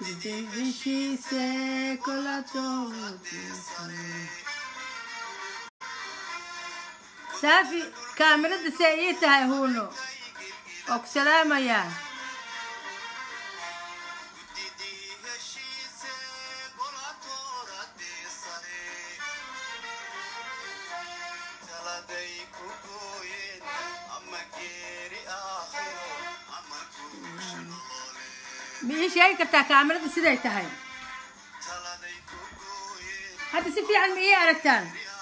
Dice colato saafi kaamirada see ii tahay huuno oo ku salaamayaa ma ii sheegi kartaa kaamirada siday tahay hadda si fiican ma ii aragtaan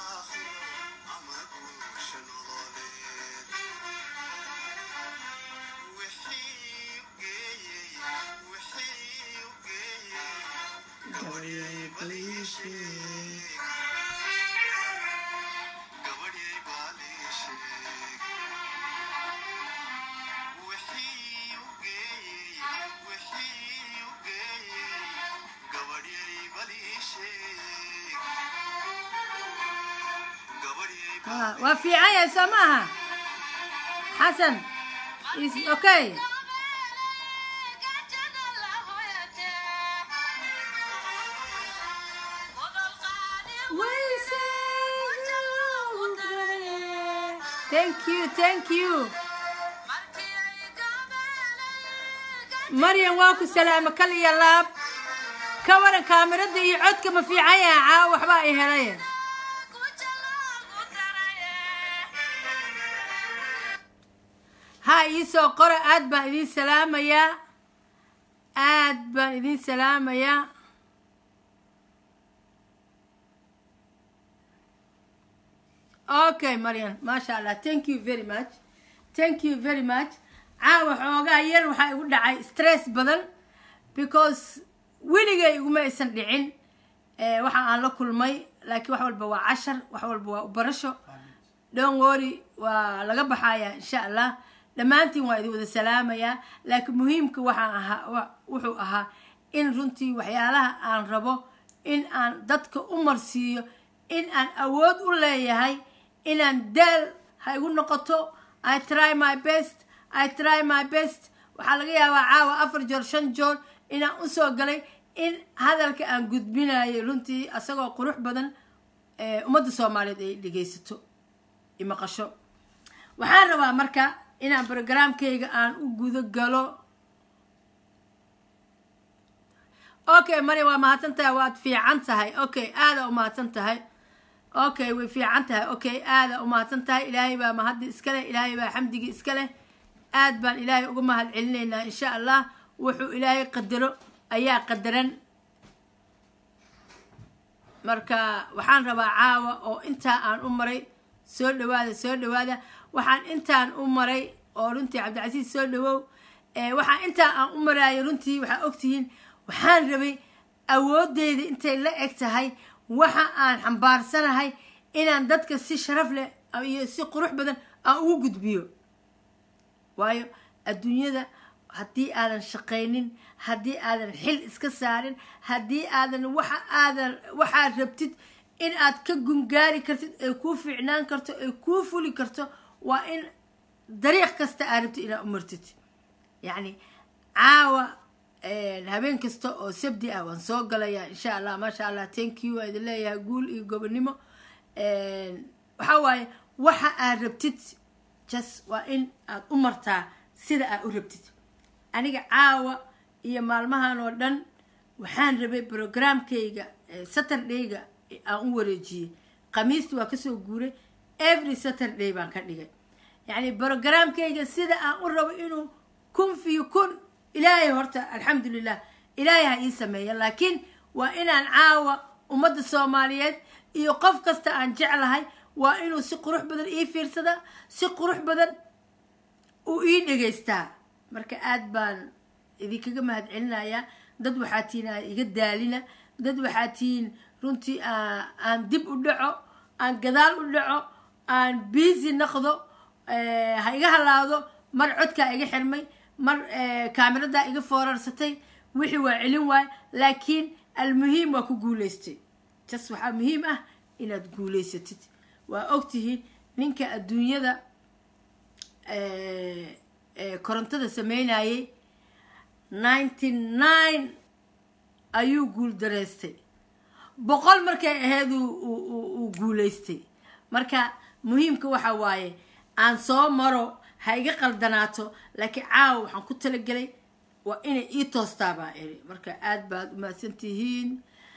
waa fiican yahay soo maaha xasan is okay thank you thank you maryan waa ku salaamo kal iyo laab ka waran kaamirada iyo codka ma fiican yahay caawa waxbaa i helay ha iisoo qora aad baan idiin salaamayaa aad baan idiin salaamayaa okay maryan maasha allah thank you very much thank you very much caawa xoogaa yar waxaa igu dhacay stress badan because weligay iguma aysan dhicin waxa aan la kulmay laakiin wax walba waa cashar wax walba waa ubarasho don worry waa laga baxayaa insha allah dhammaantiin waa idin wada salaamayaa laakiin muhiimka waxaan ahaa wuxuu ahaa in runtii waxyaalaha aan rabo in aan dadka u marsiiyo in aan awood u leeyahay inaan daal ha igu noqoto i try my best i try my best waxaa laga yaabaa caawa afar joor shan joor inaan usoo galay in hadalka aan gudbinayo runtii asagoo qurux badan ummadda soomaaliyeed ay dhegaysato imaqasho waxaan rabaa marka inaan brogramkayga aan u gudo galo okay mari waa mahadsan tahay waad fiican tahay okay aada u mahadsan tahay okay way fiican tahay okay aada u mahadsan tahay ilaahay baa mahaddi iska leh ilaahay baa xamdigii iska leh aad baan ilaahay uga mahad celinaynaa insha allah wuxuu ilaahay qadaro ayaa qadaran marka waxaan rabaa caawa oo intaa aan u maray soo dhawaada soo dhawaada waxaan intaan u maray oo runtii cabdicasiis soo dhawow waxaan intaa aan u maraayo runtii waxaa ogtihiin waxaan rabay awoodeyda intay la eg tahay waxa aan xambaarsanahay inaan dadka si sharaf leh iyo si qurux badan aan ugu gudbiyo waayo adduunyada haddii aadan shaqaynin haddii aadan xil iska saarin haddii aadan waxa aadan waxaad rabtid in aad ka gungaari kartid ay kuu fiicnaan karto ay kuu fuli karto waa in dariiq kasta aad rabtid inaad u martid yacni caawa habeen kasta oo sabdi ah waan soo galayaa insha allah maasha allah thank you waa idin leeyahay guul iyo gobonimo waxaa waaye waxa aad rabtid jas waa in aad u martaa sida aad u rabtid aniga caawa iyo maalmahan oo dhan waxaan rabay programkayga saturdayga aan u wareejiyey khamiisti waa kasoo guuray every saturday baan ka dhigay yacni brogramkayga sida aan u rabo inuu kun fiyo kun ilaahay horta alxamdulilah ilaahay ha ii sameeya laakiin waa inaan caawa ummadda soomaaliyeed iyo qof kasta aan jeclahay waa inuu si qurux badan ii fiirsadaa si qurux badan uu ii dhegaystaa marka aad baan idinkaga mahad celinayaa dad waxaa tihiin aan iga daalina dad waxaa tihiin runtii aan dib u dhaco aan gadaal u dhaco aan biisi naqdo ha iga halaado mar codkaa iga xirmay mar kaamiradaa iga foorarsatay wixii waa celin waay laakiin almuhiim waa ku guulaystay jas waxaa muhiim ah inaad guulaysatid waa ogtihiin ninka adduunyada korontada sameynayay ninety nine ayuu guuldaraystay boqol markay ahayd uu guulaystay marka muhiimka waxa waaye aan soo maro ha iga qaldanaato laakiin caawa waxaan ku talagelay waa inay ii toostaa baa iri marka aada baad umahadsan tihiin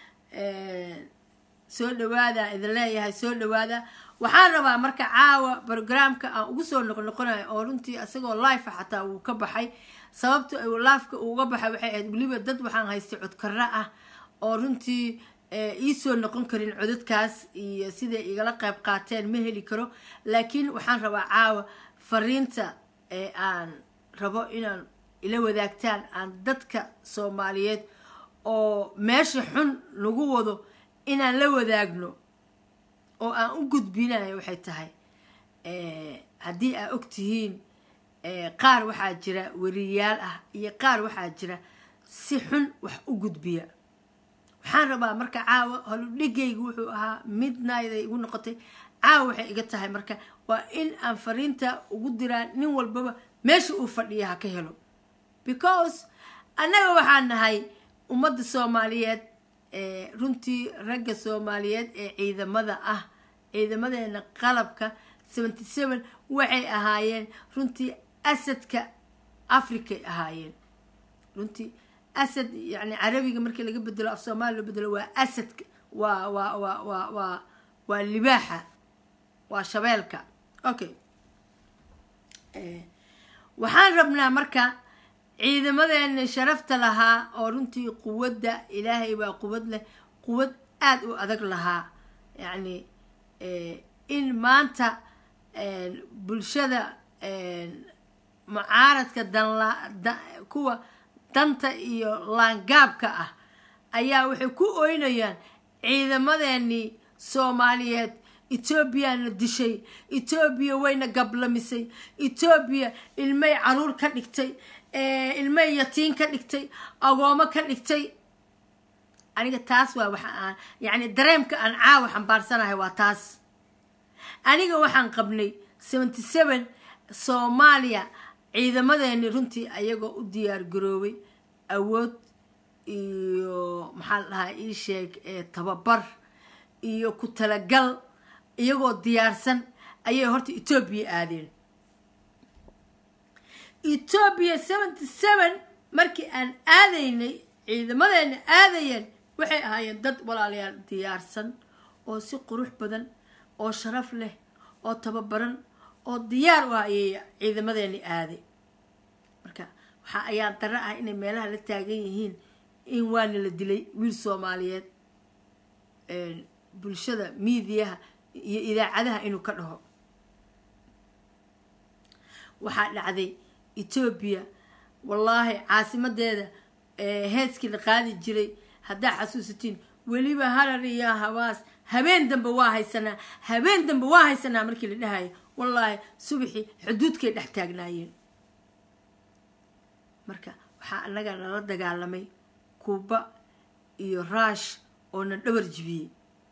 soo dhawaada idin leeyahay soo dhawaada waxaan rabaa marka caawa brograamka aan ugu soo noqnoqonayo oo runtii isagoo life xataa wuu ka baxay sababta lifeka uuga baxay waxay ahayd weliba dad waxaan haystay codkara ah oo runtii iisoo noqon karin codadkaas iyo siday igala qayb qaateen ma heli karo laakiin waxaan rabaa caawa fariinta ee aan rabo inaan ila wadaagtaan aan dadka soomaaliyeed oo meesha xun lagu wado inaan la wadaagno oo aan u gudbinayo waxay tahay haddii aa og tihiin qaar waxaa jira weriyaal ah iyo qaar waxaa jira si xun wax u gudbiya waxaan rabaa marka caawa holudhigaygu wuxuu ahaa midnight ay igu noqotay caawa waxay iga tahay marka waa in aan fariinta ugu diraa nin walbaba meesha uu fadhiya ha ka helo because annaga waxaan nahay ummadda soomaaliyeed runtii ragga soomaaliyeed ee ciidamada ah ciidamadeena qalabka seventy seven waxay ahaayeen runtii asadka africay ahaayeen runtii asad yani carabiga markii laga bedelo af soomaaliya loo bedelo waa asadka waa waa waa waa waa waa libaaxa waa shabeelka okay waxaan rabnaa marka ciidamadeena sharafta lahaa oo runtii quwadda ilaahay baa quwad leh quwad aada u adag lahaa yacni in maanta bulshada mucaaradka danla kuwa danta iyo laangaabka ah ayaa waxay ku oynayaan ciidamadeenii soomaaliyeed etoobiyana dishay etoobiya wayna gablamisay etoobiya ilmay caruur ka dhigtay ilmay yatiin ka dhigtay agoomo ka dhigtay aniga taas waa waxa aan yacni dareemka aan caawa xambaarsanahay waa taas aniga waxaan qabnay seventy seven soomaaliya ciidamadeeni runtii ayagoo u diyaar garoobay awood iyo maxaa la dhahaa ii sheeg tababar iyo ku talagal iyagoo diyaarsan ayay horta etoobiya aadeen etoobiya seventy seven markii aan aadaynay ciidamadeena aadayeen waxay ahaayeen dad walaalayaal diyaarsan oo si qurux badan oo sharaf leh oo tababaran oo diyaar u ah ayay ciidamadeeni aaday marka waxa ayaan daro ah inay meelaha la taagan yihiin in waana la dilay wiil soomaaliyeed bulshada miidiyaha iyo idaacadaha inuu ka dhaho waxaa dhacday etoobiya wallaahi caasimadeeda heeskii la qaadi jiray haddaa xasuusatiin weliba harar iyo habaas habeen dambe waa haysanaa habeen dambe waa haysanaa markii la dhahayo wallaahi subaxii xuduudkay dhex taagnaayeen marka waxaa annaga nala dagaalamay kuuba iyo raash oo na dhabar jibiyey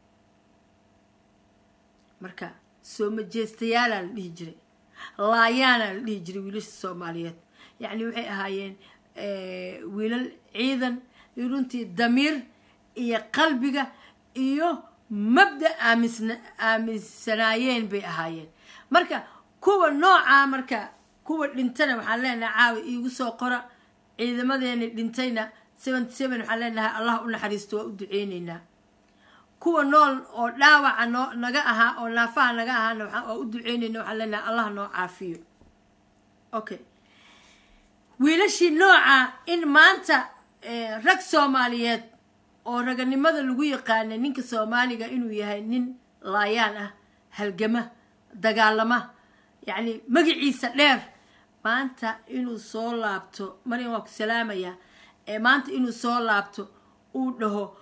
marka soo majeestayaalaa la dhihi jiray laayaanaa la dhihi jiray wiilasha soomaaliyeed yacni waxay ahaayeen wiilal ciidan iyo runtii damiir iyo qalbiga iyo mabda aamisna aaminsanaayeen bay ahaayeen marka kuwa noocaa marka kuwa dhintana waxaan leenahay caawi iigu soo qora ciidamadeeni dhintayna seventy seven waxaan leenahay allah u naxariisto waa u duceyneynaa kuwa nool oo dhaawaca noo naga ahaa oo naafaha naga ahaana waa u duceyneyna waxaan leenahay allah noo caafiyo okay wiilashii nooca in maanta rag soomaaliyeed oo raganimada lagu yaqaana ninka soomaaliga inuu yahay nin laayaan ah halgama dagaalama yacni magaciisa dheer maanta inuu soo laabto marin waa ku salaamayaa maanta inuu soo laabto uu dhaho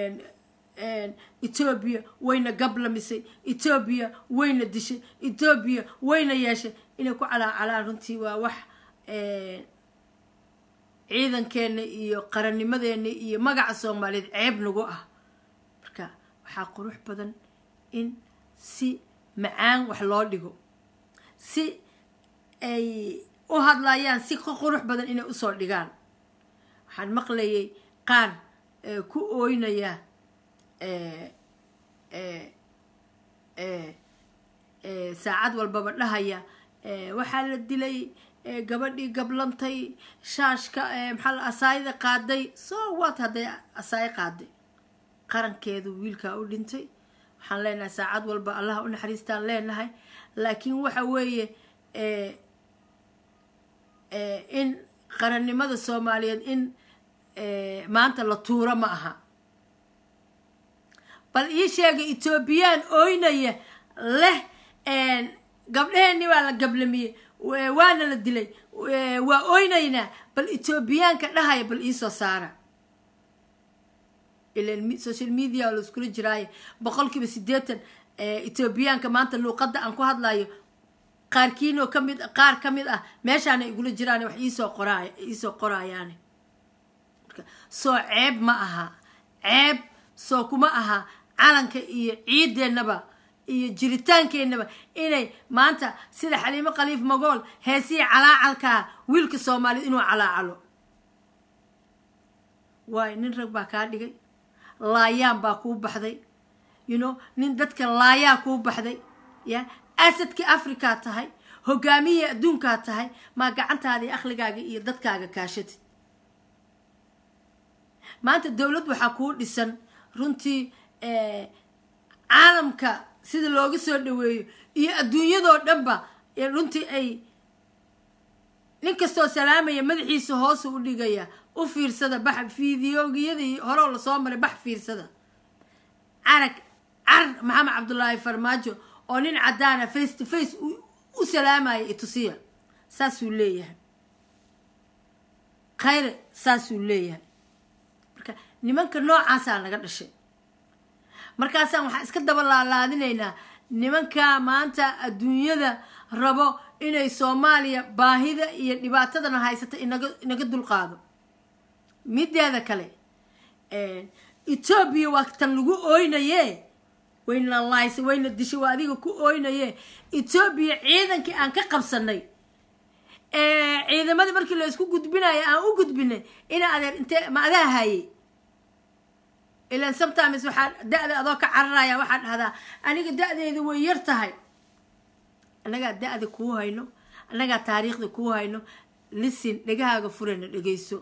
etoobiya wayna gablamisay etoobiya wayna dishay etoobiya wayna yeeshay inay ku calaacalaan runtii waa wax ciidankeena iyo qarannimadeena iyo magaca soomaaliyeed ceeb nagu ah marka waxaa qurux badan in si macaan wax loo dhigo si ay u hadlayaan si ka qurux badan inay usoo dhigaan waxaan maqlayay qaar ku ooynaya saacad walbaba dhahaya waxaa la dilay gabadhii gablantay shaashka maxaa asaayada qaaday so wat hadday asaayo qaaday qarankeedu wiilkaa u dhintay waxaan leenahay saacad walba allah u naxariistaan leenahay laakiin waxa weeye in qarannimada soomaaliyeed in maanta la tuuro ma aha bal ii sheega etoobiyaan ooynaya leh gabdhaheenni waa la gablamiyey waana la dilay waa oynaynaa bal etoobiyaanka dhahaya bal iisoo saara ilan social media la iskula jiraaye boqol kiiba siddeetan etoobiyaanka maanta luuqadda aan ku hadlayo qaarkiinoo kamid qaar ka mid ah meeshaana igula jiraan wax iisoo qoraay iisoo qoraayaane soo ceeb ma aha ceeb soo kuma aha calanka iyo ciideennaba iyo jiritaankeenaba inay maanta sida xaliimo khaliif magool heesihii calaacalkaa wiilka soomaaliyed inuu calaacalo waayo nin rag baa kaa dhigay laayaan baa kuu baxday you know nin dadka laayaa kuu baxday ya asadkii afrikaa tahay hogaamiyihii adduunkaa tahay maa gacantaada iyo akhligaaga iyo dadkaaga kaashatid maanta dowlad waxaa kuu dhisan runtii caalamka sida looga soo dhaweeyo iyo adduunyadoo dhanba runtii ay nin kastoo salaamaya madaxiisa hoosu u dhigaya u fiirsada bax fideogiyadii horeo lasoo maray bax fiirsada carag car maxamed cabdullaahi farmaajo oo nin caddaana face to face u salaamaya itusiya saasuu leeyahay khayre saasuu leeyahay marka nimanka noocaasaa naga dhashay markaasaan waxaan iska daba laalaadinaynaa nimankaa maanta adduunyada rabo inay soomaaliya baahida iyo dhibaatadana haysata inaga inaga dulqaado mideeda kale etoobiya waa tan lagu ooynaye wayna laaysa wayna dishay waa adiga ku ooynaye etoobiya ciidankii aan ka qabsanay ciidamadii markii la isku gudbinayo aan u gudbinay ina adeer intee ma adaa haayey ilan sometimes waxaa da-da adoo ka cararaya waxaa dhahdaa aniga da-deedu way yar tahay annagaa da-da kuu hayno annagaa taariikhda kuu hayno lisin dhegahaaga furana dhegeyso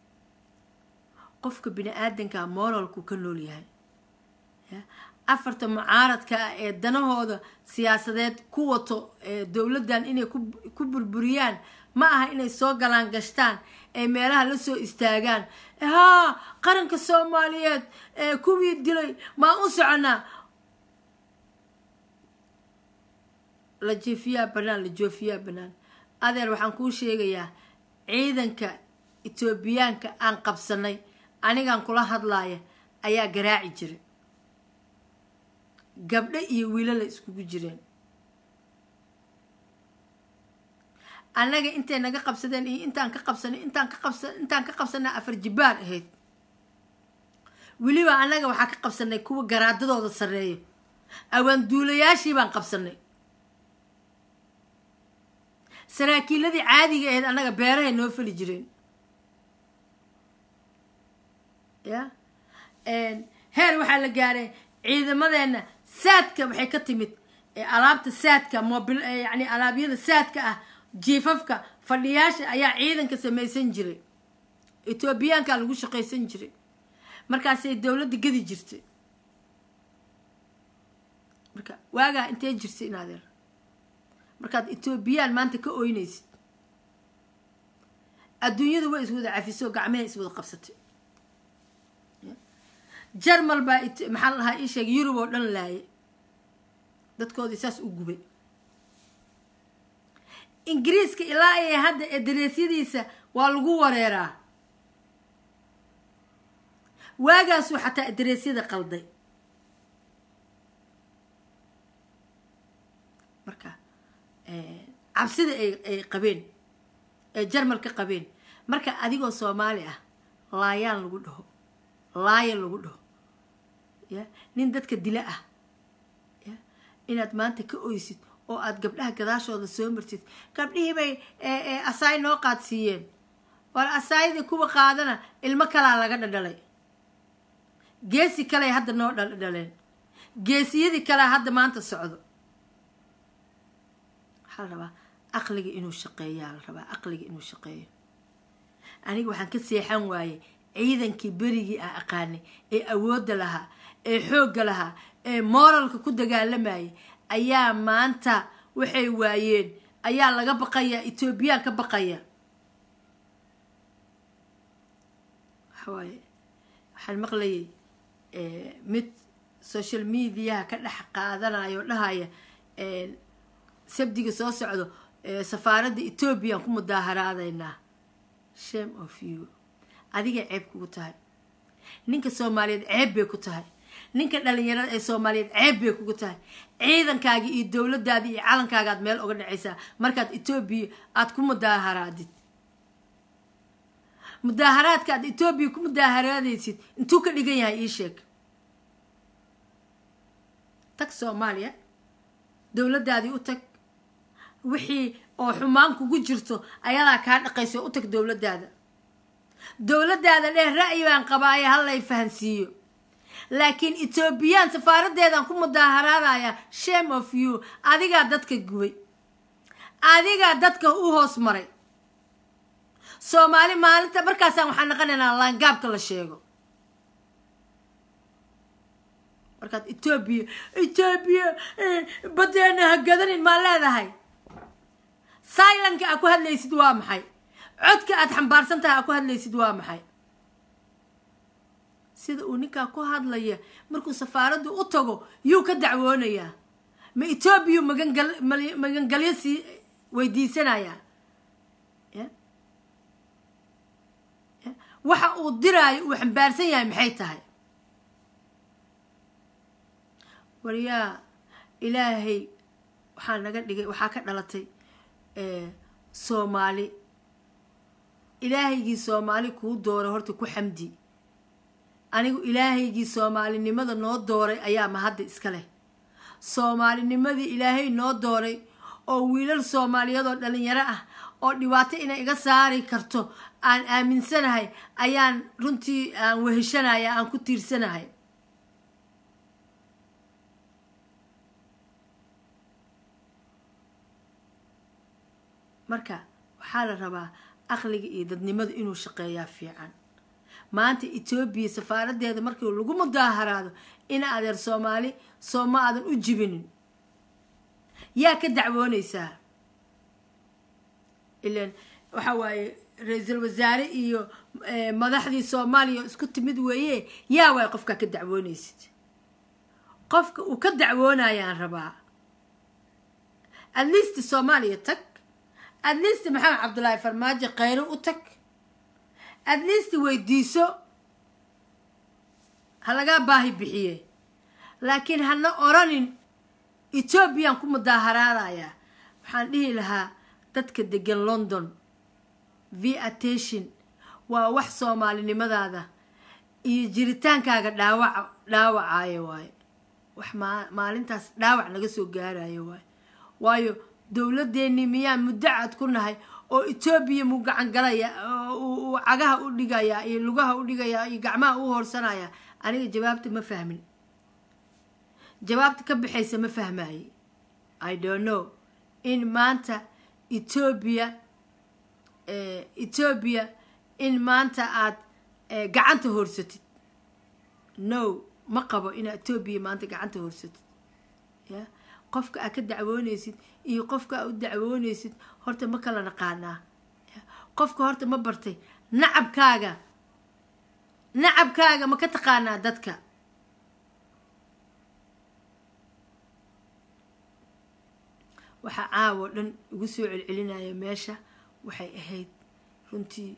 qofka bini aadanka mooralku ka nool yahay afarta mucaaradka ah ee danahooda siyaasadeed ku wato dowladdan inay ku burburiyaan ma aha inay soo galaan gashtaan ee meelaha la soo istaagaan haa qaranka soomaaliyeed ee kuwii dilay maa u soconaa la jeefiyaa banaan la joofiyaa banaan adeer waxaan kuu sheegayaa ciidanka etoobiyaanka aan qabsanay anigaan kula hadlaaya ayaa garaaci jiray gabdho iyo wiilala iskugu jireen annaga intay naga qabsadeen iyo intaan ka qabsanay intaan ka qabsa intaan ka qabsanay afar jibbaar ahayd weliba annaga waxaa ka qabsanay kuwa garaadadooda sarreeyo awaanduulayaashii baan qabsanay saraakiiladii caadiga ahayd annaga beerahay noo fali jireen ya heer waxaa la gaaray ciidamadeenna saadka waxay ka timid alaabta saadka mobil yani alaabyada saadka ah jiifafka fadhiyaasha ayaa ciidanka samaysan jiray etoobiyaankaa lagu shaqaysan jiray markaasay dowladda gedi jirtay marka waagaa intee jirtay inadeer markaad etoobiyaan maanta ka oynaysid adduunyadu way iswada cafiso gacmeha iswada qabsatay jarmal baa maxaa lahaa ii sheegay yurub oo dhan laayay dadkoodii saas u gubay ingiriiska ilaa ay hadda ee dareesyadiisa waa lagu wareeraa waagaasuu xataa dareesyada qalday marka cabsida ay qabeen ee jarmal ka qabeen marka adigoo soomaali ah laayaan lagu dhaho laaya lagu dhaho ya nin dadka dila ah ya inaad maanta ka oysid oo aada gabdhaha gadaashooda soo martid gabdhihii bay asaay noo qaadsiiyeen war asaayadii kuwa qaadana ilmo kalaa laga dhadhalay geesi kale hadda noo dhaldhaleen geesiyadii kalea hadda maanta socdo waxaa la rabaa aqliga inuu shaqeeyaa la rabaa aqliga inuu shaqeeyo aniga waxaan ka seexan waayey ciidankii berigii aan aqaanay ee awoodda lahaa ee xoogga lahaa ee moralka ku dagaalamayay ayaa maanta waxay waayeen ayaa laga baqaya etoobiyaan ka baqaya waxawaaye waxaan maqlayay mid social mediaha ka dhex qaadanayo dhahaya sabdiga soo socdo safaaradda etoobiyaan ku mudaaharaadaynaa shame of you adiga ceeb kugu tahay ninka soomaaliyeed ceeb bay ku tahay ninka dhalinyarada ee soomaaliyeed ceeb bay kugu tahay ciidankaagii iyo dowladaadii iyo calankaaga aad meel uga dhacaysaa markaad etoobiya aada ku mudaaharaadid mudaaharaadka aad etoobiya ku mudaaharaadaysid intuu ka dhigan yahay ii sheeg tag soomaaliya dowladaadii u tag wixii oo xumaan kugu jirto ayadaa kaa dhaqayso u tag dowladaada dowladaada dheh ra'yi baan qabaaye hallay fahansiiyo laakiin etoobiyaan safaaradeedaan ku mudaaharaadaya shame of you adigaa dadka gubay adigaa dadka u hoos maray soomaali maalinta markaasaan waxaan naqanaynaa laangaabka la sheego markaad etoobiya etoobiya badeena ha gadanin maa leedahay silanka aad ku hadlaysid waa maxay codka aad xambaarsan tahay aad ku hadlaysid waa maxay sida uu ninkaa ku hadlaya markuu safaaraddu u tago yuu ka dacwoonayaa ma etoobiya magangal magangalyo sii weydiisanayaa waxa uu diraayo uu xambaarsan yahay maxay tahay waryaa ilaahay waxaa naga dhigay waxaa ka dhalatay soomaali ilaahaygii soomaali kuu dooray horta ku xamdi anigu ilaahaygii soomaalinimada noo dooray ayaa mahadda iska leh soomaalinimadii ilaahay noo dooray oo wiilal soomaaliyeed oo dhalinyaro ah oo dhibaato inay iga saari karto aan aaminsanahay ayaan runtii aan weheshanaya aan ku tiirsanahay marka waxaa la rabaa aqliga iyo dadnimada inuu shaqeeyaa fiican maanta etoobiya safaaradeeda markii lagu mudaaharaado ina adeer soomaali soo ma aadan u jibinin yaa ka dacwoonaysaa ilan waxa waaye ra-iisul wasaare iyo madaxdii soomaaliya isku timid weeye yaa waay qofkaa ka dacwoonaysid qofka uu ka dacwoonayaan rabaa atleast soomaaliya tag atleast maxamed cabdullaahi farmaajo khayro u tag atleast weydiiso ha lagaa baahi bixiye laakiin hana oranin etoobiyaan ku mudaaharaadayaa waxaan dhihi lahaa dadka degan london v attention waa wax soomaalinimadaada iyo jiritaankaaga dhaawaca dhaawacayo waayo wax maa maalintaas dhaawac naga soo gaarayo waayo waayo dowladeennii miyaan muddacad ku nahay oo etoobiya muu gacan galaya uu cagaha u dhigayaa iyo lugaha u dhigayaa iyo gacmaha u hoorsanaya aniga jawaabta ma fahmin jawaabta ka baxaysa ma fahmaye i don't know in maanta etoobiya etoobiya in maanta aad gacanta hoorsatid no ma qabo inaad etoobiya maanta gacanta hoorsatid ya qofka aad ka dacwoonaysid iyo qofka aad u dacwoonaysid horta ma kala naqaanaa qofka horta ma bartay nacabkaaga nacabkaaga ma ka taqaanaa dadka waxaa caawo dhan igu soo celcelinaya meesha waxay ahayd runtii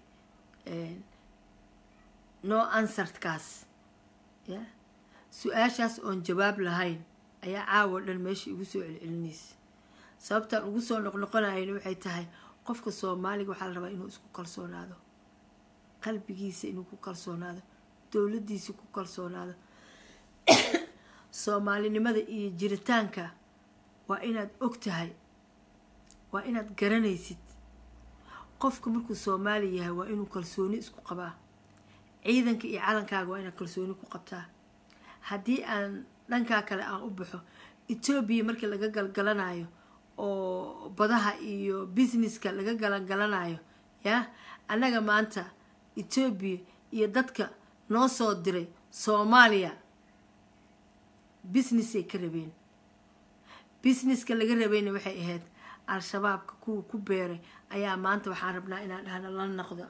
no ansartkaas ya su-aashaas oon jawaab lahayn ayaa caawo dhan meesha igu soo celcelinaysa sababtaan ugu soo noqnoqonayana waxay tahay qofka soomaaliga waxaa la rabaa inuu isku kalsoonaado qalbigiisa inuu ku kalsoonaado dowladdiisa ku kalsoonaado soomaalinimada iyo jiritaanka waa inaad og tahay waa inaad garanaysid qofka markuu soomaali yahay waa inuu kalsooni isku qabaa ciidanka iyo calankaaga waa inaad kalsooni ku qabtaa haddii aan dhankaa kale aan u baxo etoobiya markii laga galgalanayo oo badaha iyo businesska laga galangalanayo ya annaga maanta etoobiya iyo dadka noo soo diray soomaaliya businessay ka rabeen businesska laga rabayna waxay ahayd al-shabaabka kuwa ku beeray ayaa maanta waxaan rabnaa inaan dhahna la noqda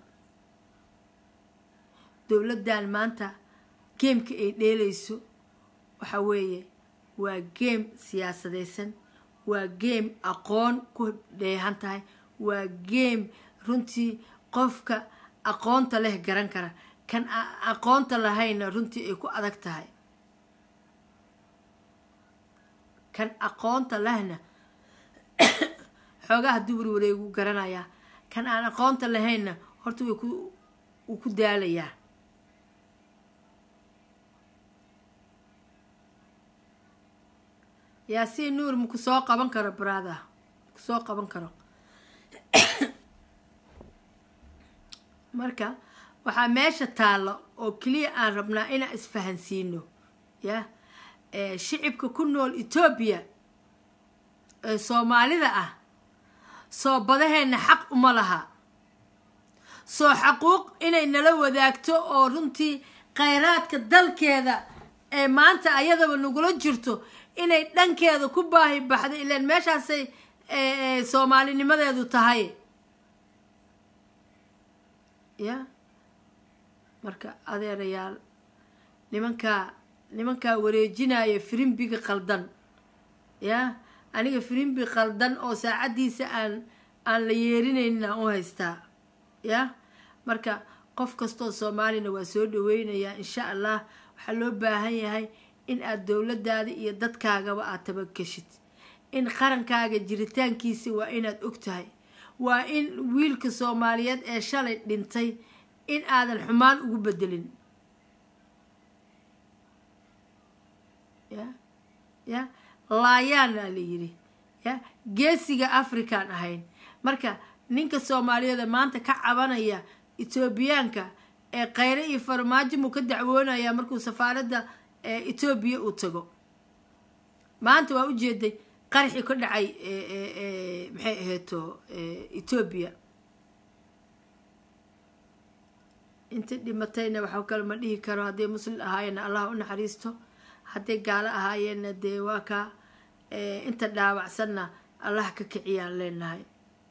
dowladdan maanta geemka ay dheelayso waxa weeye waa geem siyaasadaysan waa geem aqoon ku dheehan tahay waa geem runtii qofka aqoonta leh garan kara kan aqoonta lahayna runtii ay ku adag tahay kan aqoonta lehna xoogaha dubur wareegu garanayaa kan aan aqoonta lahaynna horta way wuu ku daalayaa yaasiin nuur maku soo qaban karo brada maku soo qaban karo marka waxaa meesha taalla oo keliya aan rabnaa inaan isfahansiino ya shicibka ku nool etoobiya ee soomaalida ah soo badaheenna xaq uma laha soo xaquuq inay nala wadaagto oo runtii khayraadka dalkeeda ee maanta ayadaba nagula jirto inay dhankeeda ku baahi baxdo ilaan meeshaasay soomaalinimadeedu tahay ya marka adeerayaal nimankaa nimankaa wareejinaya firimbiga qaldan ya aniga firimbi qaldan oo saacaddiisa aan aan la yeerinaynin aan u haystaa ya marka qof kastoo soomaalina waa soo dhaweynayaa insha allah waxaa loo baahan yahay in aad dowladaada iyo dadkaagaba aad tabakeshid in qarankaaga jiritaankiisa waa inaad og tahay waa in wiilka soomaaliyeed ee shalay dhintay in aadan xumaan ugu bedelin ya ya laayaana la yidhi ya geesiga afrikaan ahayn marka ninka soomaaliyeeda maanta ka cabanaya etoobiyaanka ee khayre iyo farmaajo muu ka dacwoonaya markuu safaaradda etoobiya uu tago maanta waa ujeeday qaraxii ka dhacay maxay ahayto etoobiya inta dhimatayna waxaa kale ma dhihi karo hadday muslim ahaayeenna allah u naxariisto hadday gaalo ahaayeenna dee waa ka inta dhaawacsanna allah ka kiciyaan leenahay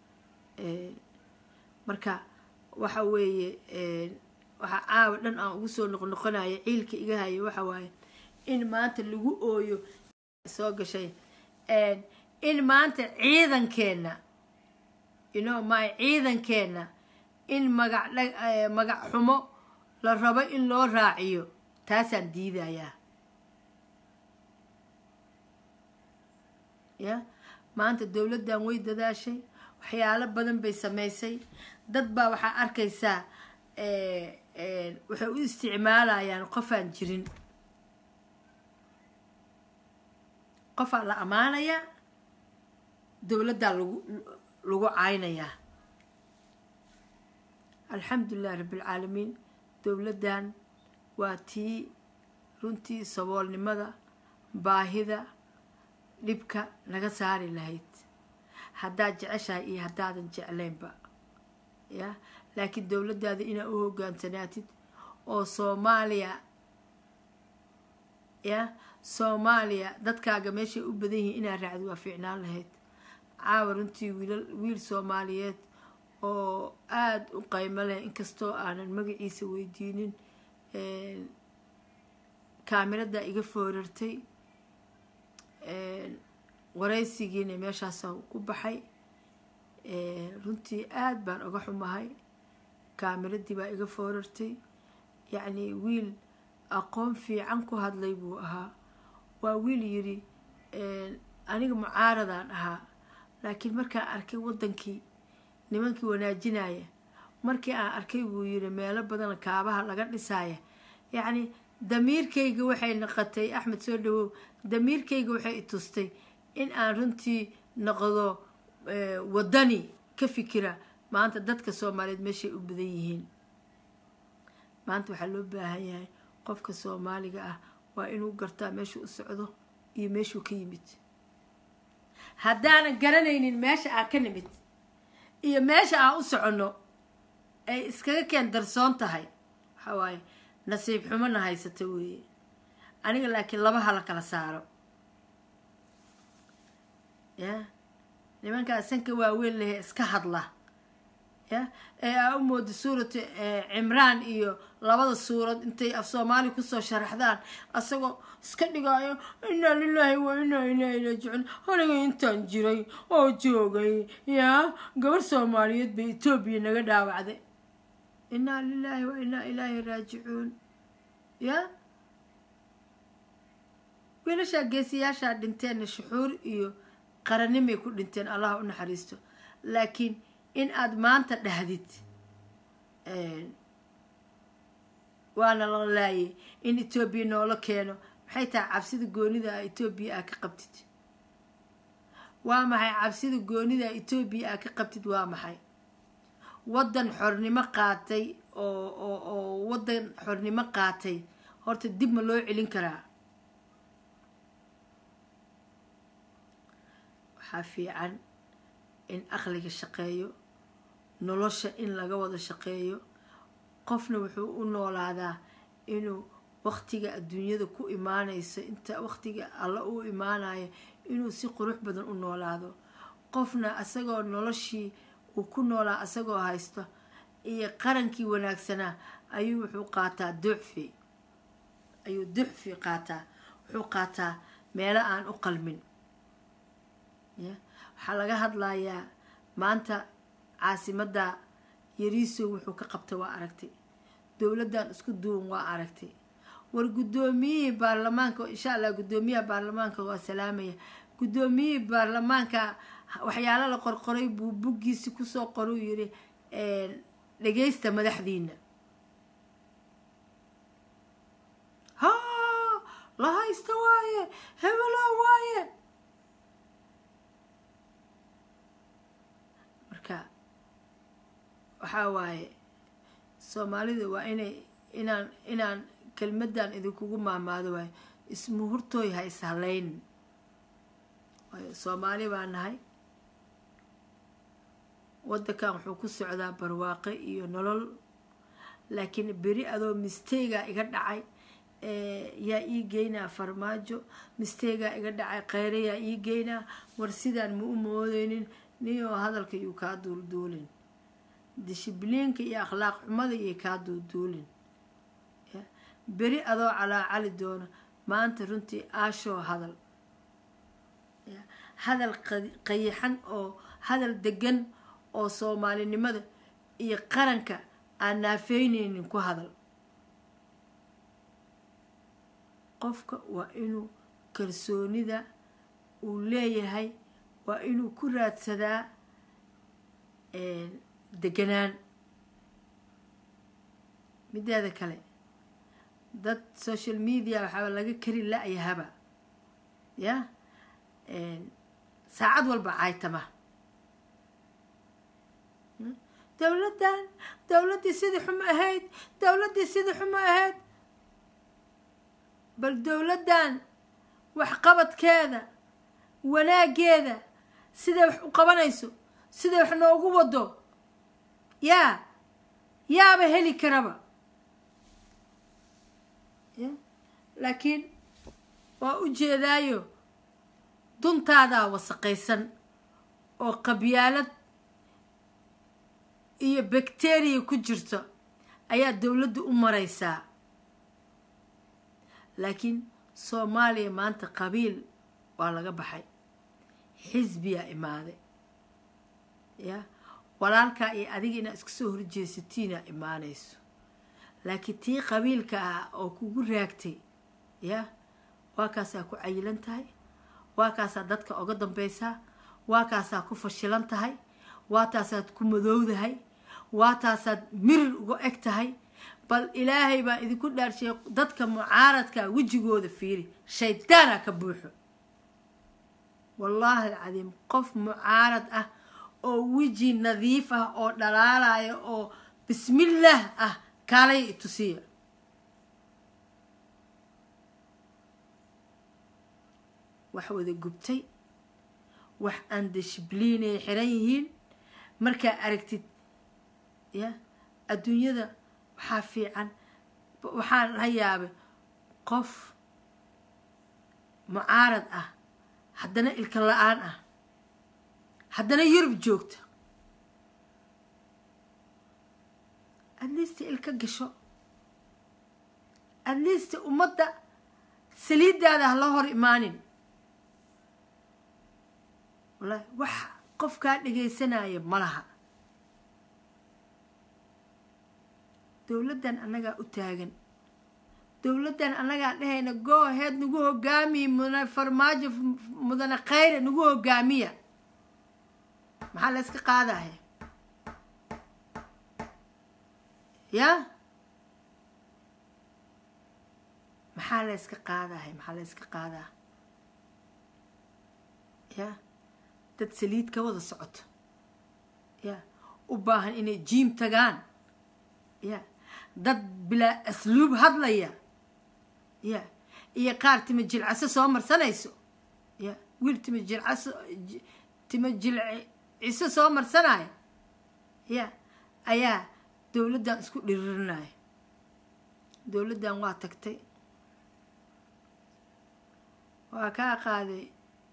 marka waxa weeye waxaa caawa dhan aan ugu soo noqnoqonaya ciilka iga haya waxa waaye in maanta lagu ooyo soo gashay in maanta ciidankeenna ino my ciidankeenna in magac magac xumo la rabo in loo raaciyo taasaan diidayaa ya maanta dowladdan way dadaashay waxyaalo badan bay samaysay dad baa waxaa arkaysaa waxay u isticmaalayaan qofaan jirin qofaa la ammaanayaa dowladdaa lagu lagu caynayaa alxamdulilah rabbilcaalamiin dowladdan waa tii runtii saboolnimada baahida dhibka naga saari lahayd haddaad jeceshahay iyo haddaadan jeclaynba ya laakiin dowladdaada inaad u hogaansanaatid oo soomaaliya ya soomaaliya dadkaaga meeshay u badan yihiin inaad raacdi waa fiicnaan lahayd caawa runtii wiilal wiil soomaaliyeed oo aada u qaymo leh inkastoo aanan magaciisa weydiinin kaamirada iga foorartay waraysigiina meeshaasa ku baxay runtii aada baan uga xumahay kaamiradii baa iga foorartay yacnii wiil aqoon fiican ku hadlay buu ahaa waa wiil yidhi aniga mucaaradaan ahaa laakiin markaan arkay waddankii nimankii wanaajinaya markii aan arkay buu yidhi meelo badan kaabaha laga dhisaaya yacni damiirkayga waxay noqotay axmed soo dhawow damiirkayga waxay i tustay in aan runtii noqdo waddani ka fikira maanta dadka soomaaliyeed meeshay u badan yihiin maanta waxaa loo baahan yahay qofka soomaaliga ah waa inuu gartaa meeshuu u socdo iyo meeshuu ka yimid haddaanan garanaynin meesha aa ka nimid iyo meesha aan u soconno ay iskaga keen darsoon tahay waxaa waaye nasiib xumona haysata weeye aniga laakiin laba hala kala saaro ya nimankaa sanka waaweyn lehe iska hadla ya ee aa u mooda suurat cimraan iyo labada suurad intay af soomaali kusoo sharaxdaan asagoo iska dhigaayo inaa lilaahi wa inaa ilaahi raajicuun aniga intaan jiray oo joogay yaa gabar soomaaliyeed bay etoobiya naga dhaawacday inaa lilaahi wa inaa ilaahi raajicuun ya wiilashaa geesiyaashaa dhinteenna shuxuur iyo qaranimay ku dhinteen allah u naxariisto laakiin in aada maanta dhahdid waana la laayay in etoobiya noola keeno maxay tahay cabsida goonida a etoobiya aa ka qabtid waa maxay cabsida goonida a etoobiya aa ka qabtid waa maxay waddan xornimo qaatay oo oo oo waddan xornimo qaatay horta dib ma loo celin karaa waxaa fiican in aqliga shaqeeyo nolosha in laga wada shaqeeyo qofna wuxuu u noolaadaa inuu waqtiga adduunyada ku imaanayso inta waqtiga alla u imaanayo inuu si qurux badan u noolaado qofna asagoo noloshii uu ku noolaa asagoo haysto iyo qarankii wanaagsanaa ayuu wuxuu qaataa ducfi ayuu ducfi qaataa wuxuu qaataa meelo aan u qalmin waxaa laga hadlayaa maanta caasimadda yariisow wuxuu ka qabtay waa aragtay dowladdan isku duwan waa aragtay war guddoomiyihii baarlamaanka insha allah guddoomiyaha baarlamaanka waa salaamaya guddoomiyihii baarlamaanka waxyaalo la qorqoray buu buggiisi kusoo qoruu yiri dhageysta madaxdiina ha la haysta waaye hebelo waaye marka waxaa waaye soomaalida waa inay inaan inaan kelmadan idinkugu maamaado waayo ismuhurtooy ha ishalayn waayo soomaali baa nahay waddankan wuxuu ku socdaa barwaaqe iyo nolol laakiin beri adoo misteyga iga dhacay yaa ii geynaa farmaajo misteygaa iga dhacay kheyre yaa ii geynaa war sidaan ma u moodeynin niyoo hadalka yuu kaa duulduulin dishibliinka iyo akhlaaq xumada iyo kaa duulduulin beri adoo calaacali doono maanta runtii aashoo hadal hadal qayaxan oo hadal degan oo soomaalinimada iyo qaranka aan naafeyneynin ku hadal qofka waa inuu kalsoonida uu leeyahay waa inuu ku raadsadaa deganaan mideeda kale dad social media waxaaba laga kari la-yahaba ya saacad walba caaytama dowladdan dowladdii sidii xumo ahayd dowladdii sidii xumo ahayd bal dowladdan waxqabadkeeda wanaageeda siday wax u qabanayso siday wax noogu wado yaa yaaba heli karaba laakiin waa u jeedaayo duntaadaa wasaqaysan oo qabyaalad iyo bakteriya ku jirto ayaa dowladda u maraysaa laakiin soomaaliya maanta qabiil waa laga baxay xisbiyaa imaaday ya walaalkaa iyo adiga inaad iska soo horjeesatiinaa imaanayso laakiin tii qabiilka ah oo kugu raagtay ya waa kaasaa ku cayilan tahay waa kaasaa dadka oga dambaysaa waa kaasaa ku fashilan tahay waa taasaad ku madowdahay waa taasaad mirir uga eg tahay bal ilaahay baa idinku dhaarshay dadka mucaaradkaa wejigooda fiiri shaydaana ka buuxo wallaahi alcadiim qof mucaarad ah oo weji nadiif ah oo dhalaalaya oo bismillaah ah kaalay itusiya wax wada gubtay wax aan dishbliinay xiran yihiin markaa aragtid ya adduunyada waxaa fiican waxaan la yaabay qof mucaarad ah haddana ilka la-aan ah haddana yurub joogta adliista ilka gasho adliista ummadda saliiddaada ha loo hor imaanin wallahi wax qofkaa dhegaysanaya ma laha dowladdan annagaa u taagan dowladdan annagaa dhahayna gooheed nagu hogaamiya mudane farmaajo mudane khayre nagu hogaamiya maxaa la yska qaadaya ya maxaa la yska qaadaya maxaa la yska qaadaa ya dad saliid ka wada socoto ya u baahan inay jiim tagaan ya dad bilaa asluub hadlaya ya iyo qaar tima jilcaso soo marsanayso ya wiil tima jilcaso tima jilciso soo marsanaya ya ayaa dowladdan isku dhiririnaya dowladdan waa tagtay waa kaa qaaday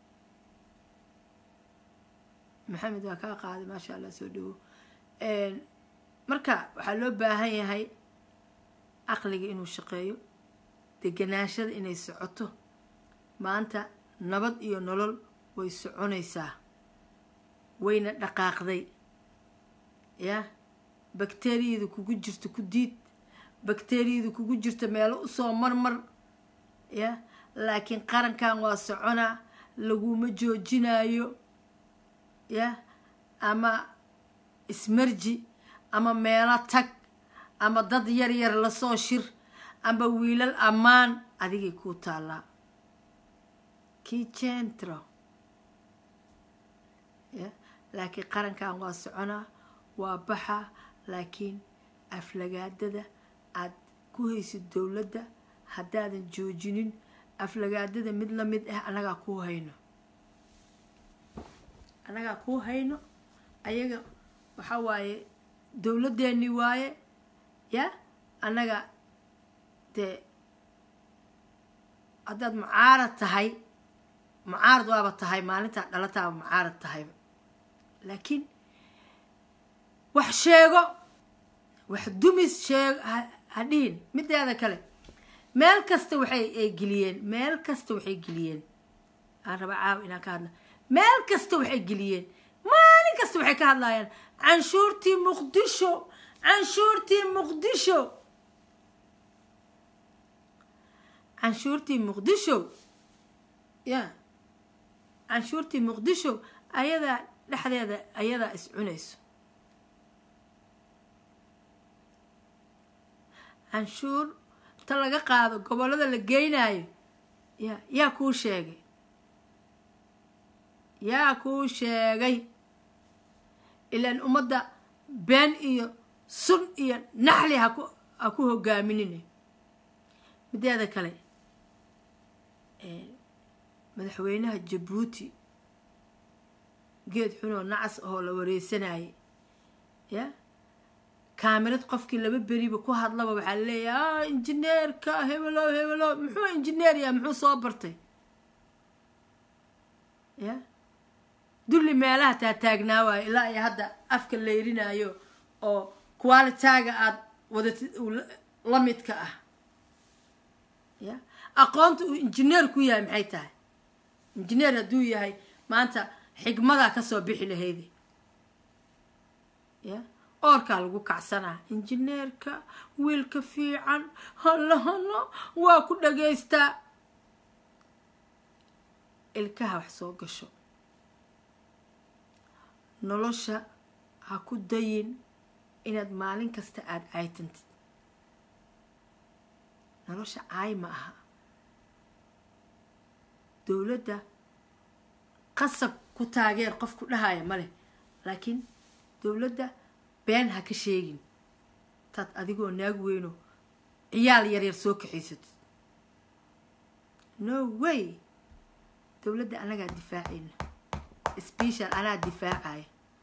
maxamed waa kaa qaaday maasha allah soo dhawo marka waxaa loo baahan yahay caqliga inuu shaqeeyo deganaashada inay socoto maanta nabad iyo nolol way soconaysaa wayna dhaqaaqday ya bakteriyada kugu jirto ku diid bakteriyada kugu jirto meelo usoo marmar ya laakiin qarankan waa soconaa laguma joojinayo ya ama ismarji ama meelo tag ama dad yar yar lasoo shir ama wiilal ammaan adigay kuu taallaa kii centro ya laakiin qarankan waa soconaa waa baxa laakiin aflagaadada aad ku haysid dowladda haddaadan joojinin aflagaadada mid la mid ah annagaa kuu hayno annagaa kuu hayno ayaga waxaa waaye dowladdeeni waaye ya annaga dee haddaad mucaarad tahay mucaarad waaba tahay maalintaa dhalataaba mucaarad tahayba laakiin wax sheego wax dumis sheeg ha dhihin mideeda kale meel kasta waxay ay geliyeen meel kasta waxay geliyeen aan raba caawa inaan ka hadla meel kasta waxay geliyeen maalin kasta waxay ka hadlayaan canshuurtii muqdisho canshuurtii muqdisho canshuurtii muqdisho ya canshuurtii muqdisho ayadaa dhexdeeda ayadaa is cunayso canshuur ta laga qaado gobollada la geynayo ya yaa kuu sheegay yaa kuu sheegay ilaan ummadda been iyo sun iyo naxli haku ha ku hogaaminine mideeda kale madaxweynaha jabuuti geed xunoo nacas ahoo la wareysanayay ya kaamirad qofkii laba beriba ku hadlaba waxaa laleeyahay a injineerka hebelo hebelo muxuu injineer yaha muxuu soo bartay ya dulli meelaha taataagnaa waayo ilaa iyo hadda afka layrinayo oo qualitaaga aada wadatid la midka ah ya aqoonta uu injineer ku yahay maxay tahay injineer hadduu yahay maanta xigmadaa kasoo bixi lahaydi ya oorkaa lagu kacsanaa injineerka wiilka fiican hallo hallo waa ku dhagaystaa ilkaha wax soo gasho nolosha ha ku dayin inaad maalin kasta aada caytantid nolosha caay ma aha dowladda qasab ku taageer qof ku dhahaya ma leh laakiin dowladda been ha ka sheegin intaad adigoo naag weyno ciyaal yaryar soo kaxaysatid no way dowladda anagaa difaacayna special anaa difaacaya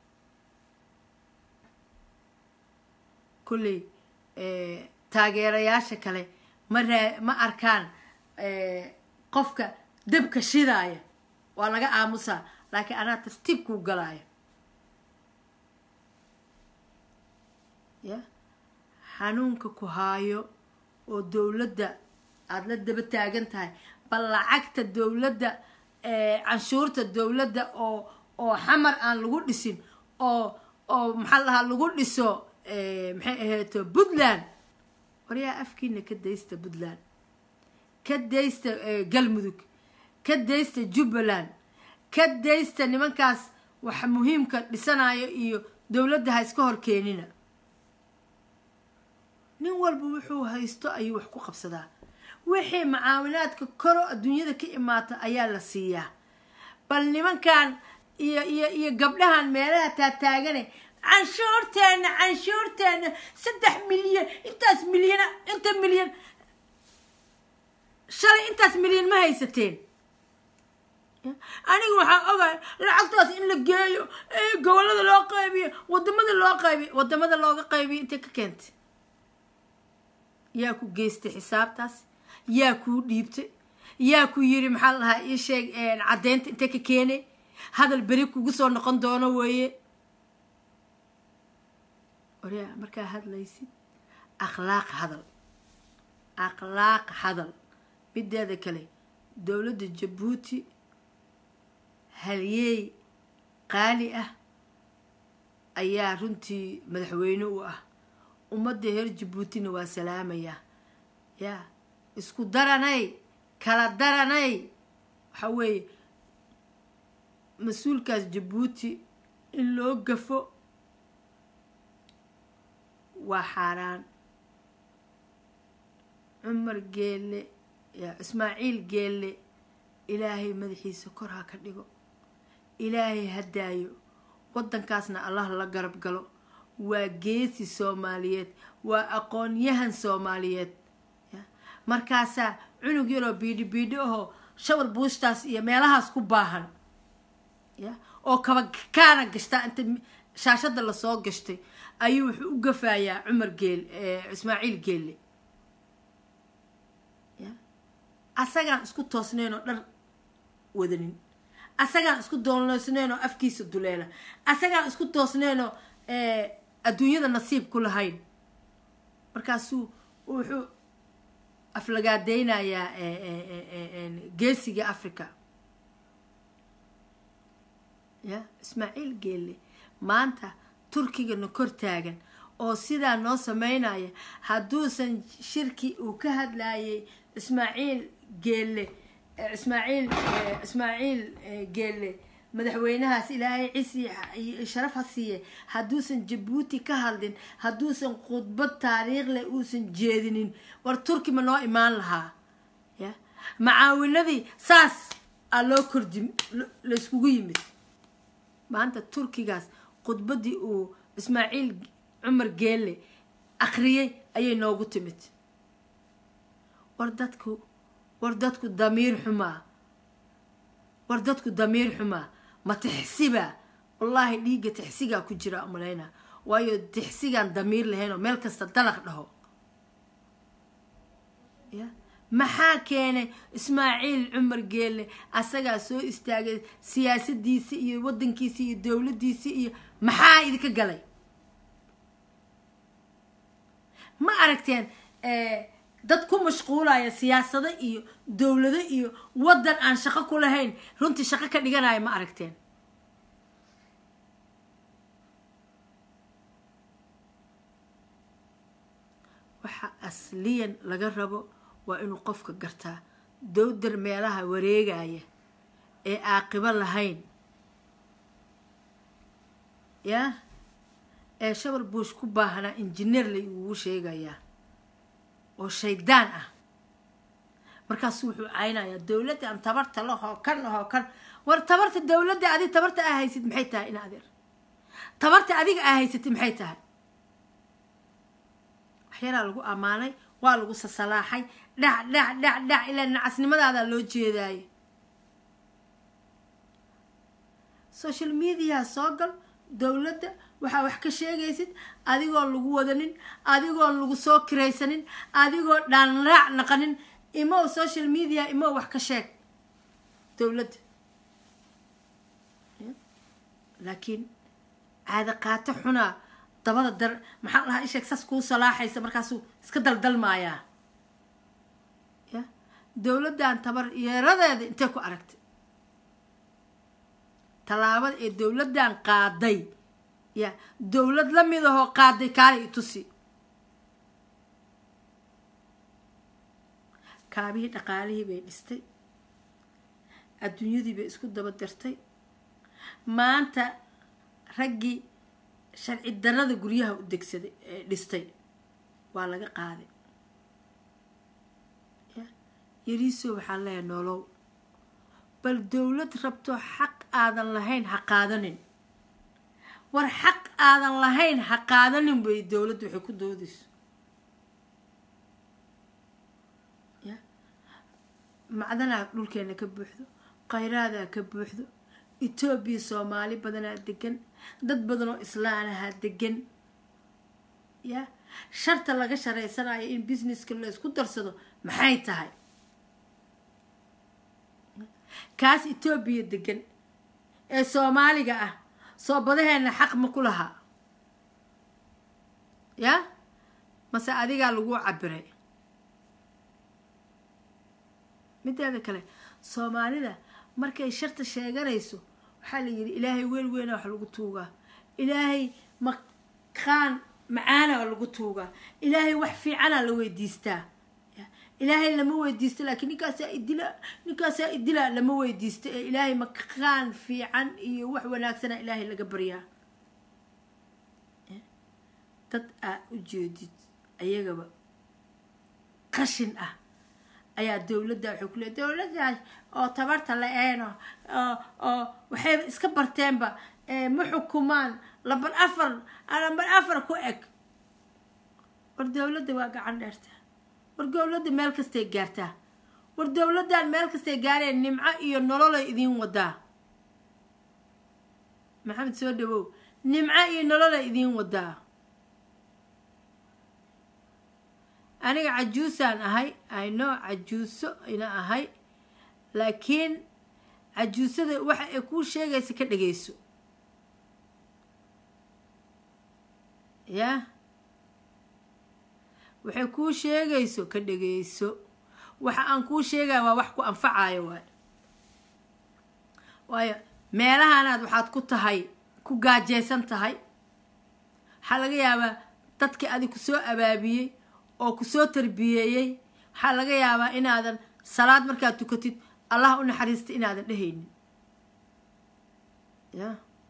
kulley taageerayaasha kale ma raa ma arkaan qofka dabka shidaaya waa laga aamusaa laakiin anaa tartiib kuu galaaya ya xanuunka ku haayo oo dowladda aada la daba taagan tahay bal lacagta dowladda canshuurta dowladda oo oo xamar aan lagu dhisin oo oo maxaa la dhahaa lagu dhiso maxay ahayto puntland waryaa afkiina ka daysta puntland ka daysta galmudug ka daysta jubbaland ka daysta nimankaas wax muhiimka dhisanayo iyo dowladda ha iska hor keenina nin walba wuxuu haysto ayuu wax ku qabsadaa wixii macaawinaadka koro adduunyada ka imaata ayaa la siiyaa bal nimankan iyo iyo iyo gabdhahan meelaha taataagane canshuurteena canshuurteena saddex milyan intaas milyana inta milyan shalay intaas milyan ma haysateen aniga waxaa ogahay lacagtaas in la geeyo gobolada loo qaybiyo wadamada loo qaybiyo wadamada looga qaybiyo intay ka keentay yaa ku geystay xisaabtaas yaa kuu dhiibtay yaa ku yiri maxaa la lahaa ii sheeg caddeynta intay ka keenay hadal beri kugu soo noqon doono weeye oryaa markaa hadlaysid akhlaaq hadal akhlaaq hadal mideeda kale dowladda jabuuti halyeey qaali ah ayaa runtii madaxweyne u ah ummadda reer jabuutina waa salaamayaa yaa isku daranay kala daranay waxa weeye mas-uulkaas jabuuti in loo gafo waa xaaraan cumar geelle ismaaciil geelle ilaahay madaxiisa kor ha ka dhigo ilaahay ha daayo waddankaasna allah la garab galo waa geesi soomaaliyeed waa aqoon-yahan soomaaliyeed markaasaa cunug yaroo biidhi biidhi ahoo shawar buushtaas iyo meelahaas ku baahan ya oo kaba kaana gashtaa inta shaashadda lasoo gashtay ayuu wuxuu u gafayaa cumar geel ismaaciil geelle ya asagaan isku toosnayn oo dhar wadanin asagaan isku doolnoysnayn oo afkiisa duleela asagaan isku toosnayn oo adduunyada nasiib ku lahayn markaasuu wuxuu aflagaadeynayaa geesiga africa ya ismaaciil geelle maanta turkigana kor taagan oo sidaa noo sameynaya hadduusan shirki uu ka hadlayay ismaaciil geelle ismaaciil ismaaciil geelle madaxweynahaas ilaahay cisi sharaf ha siiye hadduusan jabuuti ka hadlin hadduusan khudbad taariikhleh uusan jeedinin war turki ma noo imaan lahaa ya macaawinadii saas aa loo kordi layskugu yimid maanta turkigaas khudbaddii uu ismaaciil cumar geelle akhriyey ayay noogu timid war dadku war dadku damiir xumaa war dadku damiir xumaa ma tixsiba wallaahi dhiigga tixsigaa ku jira umalayna waayo tixsigaan damiir lahaynoo meel kasta dalaq dhaho ya maxaa keenay ismaaciil cumar geelle asagaa soo istaagay siyaasadiisi iyo wadankiisi iyo dowladiisi iyo maxaa idinka galay ma aragteen dad ku mashquulaya siyaasado iyo dowlado iyo wadan aan shaqo ku lahayn runtii shaqo ka dhiganaya ma aragteen waxa asliyan laga rabo waa inuu qofka gartaa dowdar meelaha wareegaya ee caaqibo lahayn ya ee shabal buush ku baahanaa injineer la igugu sheegayaa oo shaydaan ah markaasu wuxuu caynayaa dowladda aan tabarta lahoo kan ahoo kan war tabarta dowladda adig tabarta aa haysid maxay tahay in adeer tabarta adiga aa haysatid maxay tahay yaraa lagu ammaanay waa lagu sasalaaxay dhac dhac dhac dhac ilaa nacasnimadaadaa loo jeedaayo social media soo gal dowladda waxaa wax ka sheegaysid adigoon lagu wadanin adigoon lagu soo kiraysanin adigoo dhaanraac naqanin imow social media imow wax ka sheeg dowladda laakiin caada qaato xunaa dabada dar maxaa lahaa isheeg saas kuu salaaxaysa markaasuu iska daldalmaayaa ya dowladdan tabar yeeradeeda intay ku aragtay tallaabada ee dowladdan qaaday ya dowlad la mid ahoo qaaday kaali i tusi kaabihii dhaqaalihii bay dhistay adduunyadii bay isku daba dirtay maanta raggii sharci darada guryaha u degsaday ee dhistay waa laga qaaday ya yariisoo waxaan leeyahay nolow bal dowlad rabto xaq aadan lahayn ha qaadanin war xaq aadan lahayn ha qaadanin bay dowladdu waxay ku doodayso ya macdanaa dhulkeena ka buuxdo qayraadaa ka buuxdo etoobiya soomaali badanaa degan dad badan oo islaanahaa degan ya sharta laga sharaysanayo in businesska la isku darsado maxay tahay kaas etoobiya degan ee soomaaliga ah soo badaheena xaq ma ku lahaa ya mase adigaa lagu cabiray mideeda kale soomaalida markay sharta sheeganayso waxaa la yidhi ilaahay weel weyna wax lagu tuugaa ilaahay maqaan macaana lagu tuugaa ilaahay wax fiicana la weydiistaa ilaahay lama weydiisto laakiin ninkaasaa idila ninkaasaa idila lama weydiisto ee ilaahay maqaan fiican iyo wax wanaagsana ilaahay laga baryaa dad aa u jeedid ayagaba qashin ah ayaa dowladda waxay ku leey dowladdaas oo tabarta la-eeno oo oo waxayba iska barteenba ma xukumaan lambar afar lambar afar ku eg war dowladda waa gacan dheertaa war dowladda meel kastay gaartaa war dowladdan meel kastay gaareen nimco iyo nololay idiin wadaa maxamed soo dhawow nimco iyo nololay idiin wadaa aniga cajuusaan ahay ayno cajuuso ina ahay laakiin cajuusada waxa ay kuu sheegaysa ka dhageyso ya waxay kuu sheegayso ka dhageyso waxa aan kuu sheegaya waa wax ku anfacayo waay waayo meelahanaad waxaad ku tahay ku gaajeysan tahay waxaa laga yaabaa dadkii adig ku soo abaabiyey oo ku soo tarbiyeeyey waxaa laga yaabaa inaadan salaad markaad tukatid allah u naxariista inaadan dhehaynin ya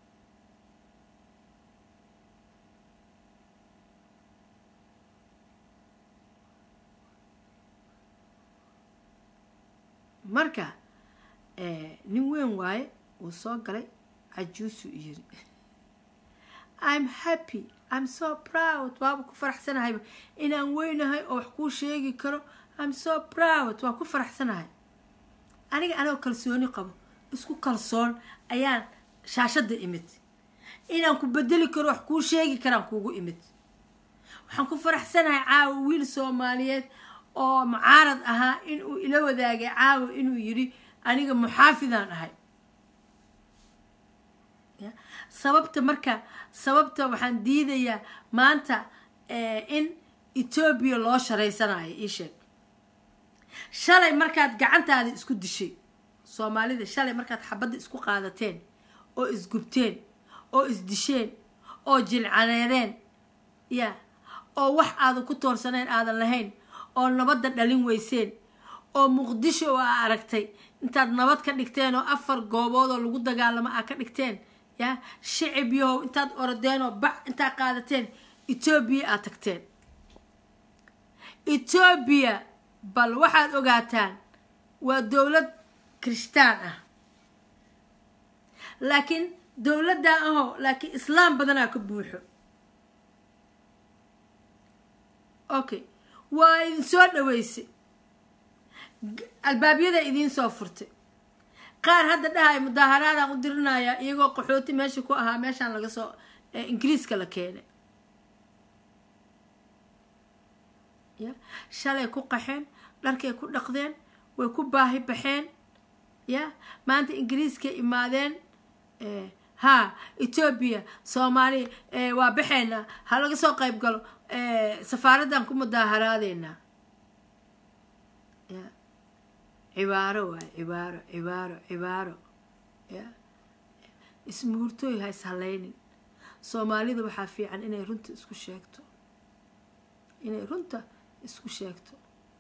marka nin weyn waaye wuu soo galay cajuusuu yiri im happy im so proud waaba ku faraxsanahayba inaan weynahay oo wax kuu sheegi karo im so proud waa ku faraxsanahay aniga anoo kalsooni qabo isku kalsoon ayaan shaashadda imid inaan ku bedeli karo wax kuu sheegi karaan kuugu imid waxaan ku faraxsanahay caawa wiil soomaaliyeed oo mucaarad ahaa inuu ila wadaagay caawa inuu yidhi aniga muxaafidaan ahay sababta marka sababta waxaan diidayaa maanta in etoobiya loo sharaysanayo ii sheeg shalay markaad gacantaada isku dishay soomaalida shalay markaad xabadda isku qaadateen oo isgubteen oo isdisheen oo jilcaneedeen ya oo wax aadan ku toorsanayn aadan lahayn oo nabadda dhalin weyseen oo muqdisho oo aa aragtay intaad nabad ka dhigteen oo afar goobood oo lagu dagaalamo aa ka dhigteen ya shicib yahow intaad orodeen oo bac intaad qaadateen etoobiya aad tagteen etoobiya bal waxaad ogaataan waa dowlad kirishtaan ah laakiin dowladdan aho laakiin islaam badanaa ka buuxo okay waa idin soo dhaweysay albaabyada idiin soo furtay qaar hadda dhahay mudaaharaadaan u dirinayaa iyagoo qaxooti meesha ku ahaa meeshaan laga soo ingiriiska la keenay ya shalay ku qaxeen dharkay ku dhaqdeen way ku baahi baxeen ya maanta ingiriiska imaadeen ha etoobiya soomaaliya waa baxeynaa ha laga soo qayb galo safaaraddan ku mudaaharaadeyna ya cibaaro waay cibaaro cibaaro cibaaro ya ismuhurtooy ha ishaleynin soomaalida waxaa fiican inay runta isku sheegto inay runta isku sheegto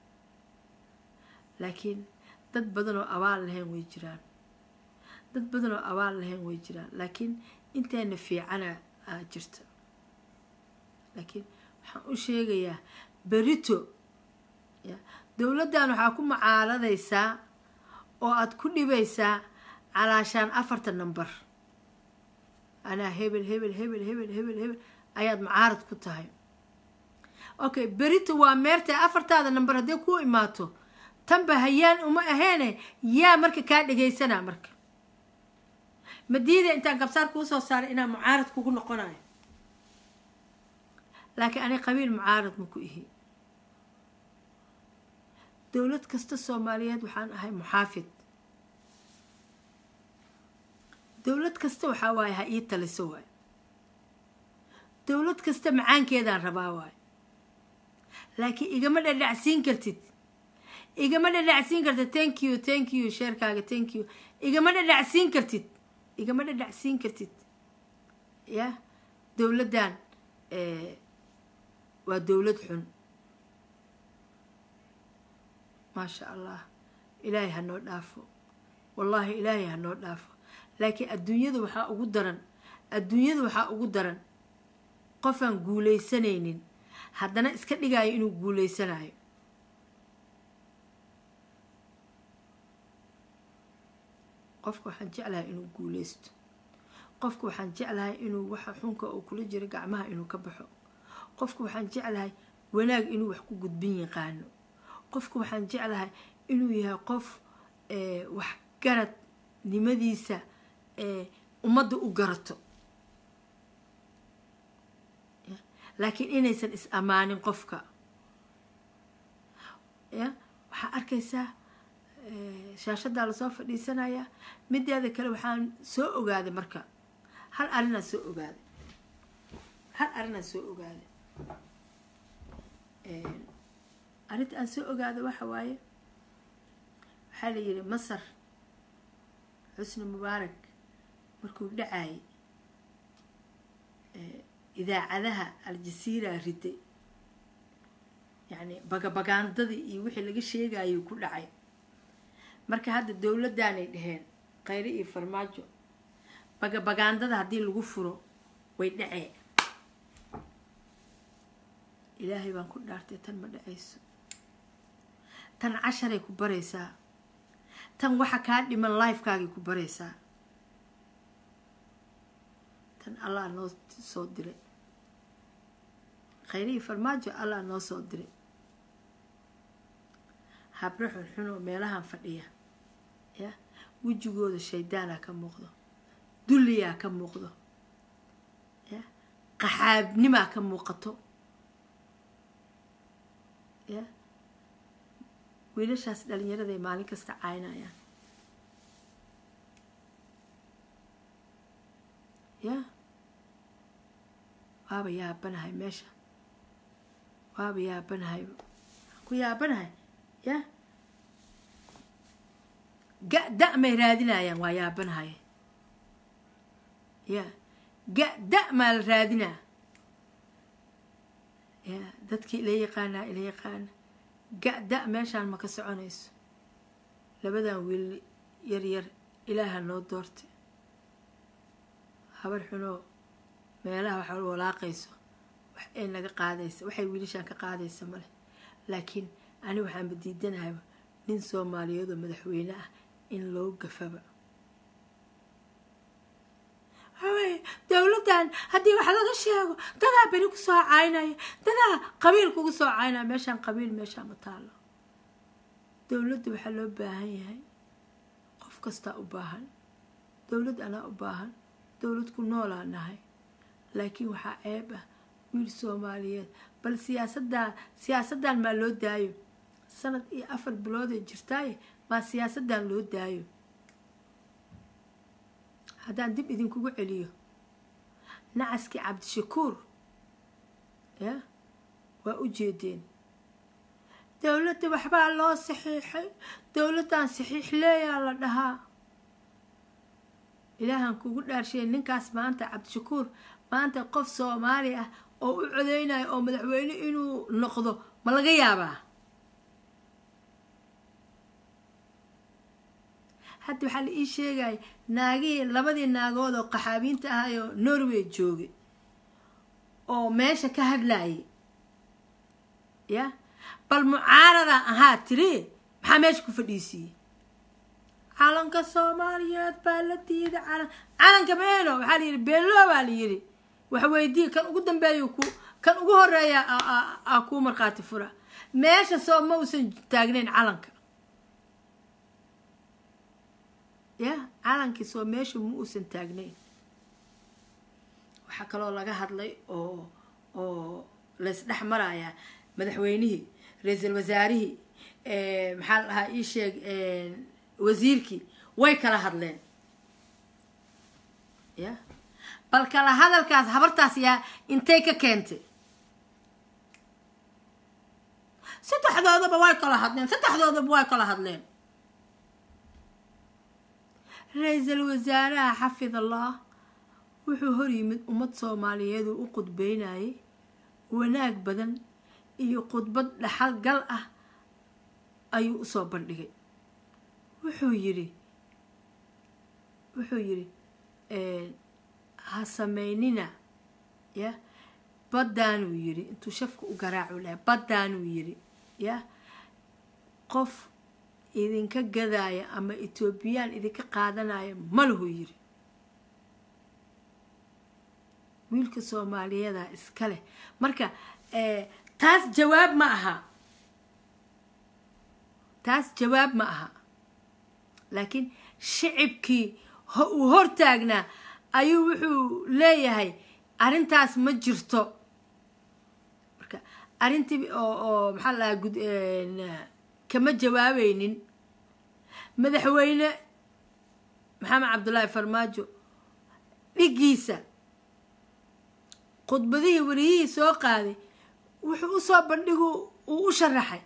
laakiin dad badan oo abaal lahayn way jiraan dad badan oo abaal lahayn way jiraan laakiin inteena fiicana aa jirta laakiin waxaan u sheegayaa berito ya dowladdan waxaa ku mucaaradaysaa oo aada ku dhibaysaa calaashaan afarta number anaa hebel hebel hebel hebel hebel hebel ayaad mucaarad ku tahay okay berito waa meertay afartaada number hadday ku imaato tanba hayaan uma aheene yaa marka kaa dhegaysanaa marka madiida intaan gabsaar kuu soo saaray inaan mucaarad kugu noqonayo laakiin ani qabiil mucaarad ma ku ihi dowlad kasta soomaaliyeed waxaan ahay muxaafid dowlad kasta waxaa waaye ha ii taliso waay dowlad kasta macaankeedaan rabaa waay laakiin igama dhadhacsiin kartid igama dhadhacsiin kartid thank you thank you sheerkaaga thank you igama dhadhacsiin kartid igama dhadhacsiin kartid ya dowladdan waa dowlad xun maasha allah ilaahay ha noo dhaafo wallaahi ilaahay ha noo dhaafo laakiin adduunyada waxaa ugu daran adduunyada waxaa ugu daran qofaan guulaysanaynin haddana iska dhigaayo inuu guulaysanayo qofka waxaan jeclahay inuu guulaysto qofka waxaan jeclahay inuu waxa xunka oo kula jiro gacmaha inuu ka baxo qofka waxaan jeclahay wanaag inuu wax ku gudbin yaqaano qofka waxaan jeclahay inuu yahay qof waxgarad nimadiisa ummadda u garato laakiin inaysan is ammaanin qofka ya waxaa arkaysaa shaashadaa lasoo fadhiisanaya mideeda kale waxaan soo ogaaday marka hal arinaan soo ogaaday hal arinaan soo ogaaday arrinta aan soo ogaaday waxa waaye waxaa la yidhi masar xusni mubaarak markuu dhacayay idaacadaha aljasiira riday yacni bagabagaandadii iyo wixii laga sheegayay ku dhacay marka hadda dowladdaanay dhaheen khayre iyo farmaajo bagabagaandada haddii lagu furo way dhacee ilaahay baan ku dhaartay tan ma dhacayso tan casharay ku baraysaa tan waxa kaa dhiman lifekaagay ku baraysaa tan allah noo soo diray khayre iyo farmaajo allah noo soo diray habre xunxunoo meelahan fadhiya ya wejigooda shaydaanaa ka muuqdo dulliyaa ka muuqdo ya qaxaabnimaa ka muuqato ya wiilashaas dhalinyaraday maalin kasta caynayaan ya waaba yaabanahay meesha waaba yaabanahay ku yaabanahay ya ga-da may raadinayaan waa yaabanahay ya ga-da maa la raadinaa ya dadkii ila yaqaanaa ila yaqaana ga-da meeshaan ma ka soconayso labadan wiil yar yar ilaaha noo doortay habar xunoo meelaha waxa walaaqayso wax ay naga qaadaysa waxay wiilashaan ka qaadaysa male laakiin ani waxaanba diidanahay nin soomaaliyeed oo madaxweyne ah in loo gafaba waxaweye dowladdan haddii wax laga sheego dadaa beri ku soo caynaya dadaa qabiil kugu soo caynaya meeshaan qabiil meeshaan ma taalo dowladda waxaa loo baahan yahay qof kastaa u baahan dowlad anaa u baahan dowlad ku noolaa nahay laakiin waxaa ceeb ah wiil soomaaliyeed bal siyaasaddaa siyaasaddan maa loo daayo sanad iyo afar bilooday jirtaaye maa siyaasaddan loo daayo haddaan dib idinkugu celiyo nacaskii cabdishakuur ya waa u jeedeen dowladda waxbaa loo saxiixay dowladdan saxiix leeyaa la dhahaa ilaahan kugu dhaarsheey ninkaas maanta cabdishakuur maanta qof soomaali ah oo u codeynayo oo madaxweyne inuu noqdo ma laga yaabaa hadda waxaa la ii sheegaya naagihii labadii naagood oo qaxaabiinta ahayoo norway joogay oo meesha ka hadlayay ya bal mucaarada ahaa tiri maxaa meesha ku fadhiisiiyey calanka soomaaliyeed baa la diiday calan calanka meeno waxaa la yidhi beelo baa la yidhi waxweydii kan ugu dambeeya ku kan ugu horeeya aa kuu markhaati fura meesha soo ma uusan taagnayn calanka ya calankii soo meesha ma uusan taagnayn waxaa kaloo laga hadlay oo oo laysdhex marayaa madaxweynihii ra-iisul wasaarihii maxaa la dhahaa ii sheeg wasiirkii way kala hadleen ya bal kala hadalkaas habartaas yaa intay ka keentay saddexdoodaba way kala hadleen saddexdoodaba way kala hadleen ra-iisul wasaaraha xafid allah wuxuu hor yimid ummad soomaaliyeed uu u qudbeynayay wanaag badan iyo khudbad dhaxal gal ah ayuu usoo bandhigay wuxuu yidhi wuxuu yidhi ha sameynina ya baddaanuu yidhi intuu shafka u garaacu lahay baddaanuu yidhi ya qof idinka gadaaya ama etoobiyaan idinka qaadanaya malahu yidhi wiilka soomaaliyadaa iska leh marka taas jawaab ma aha taas jawaab ma aha laakiin shicibkii uu hortaagnaa ayuu wuxuu leeyahay arrintaas ma jirto marka arrintii oo oo maxaa la dhahaa gud kama jawaabaynin madaxweyne maxamed cabdullaahi farmaajo dhigiisa khudbadihii wariyihii soo qaaday wuxuu usoo bandhigu uu u sharaxay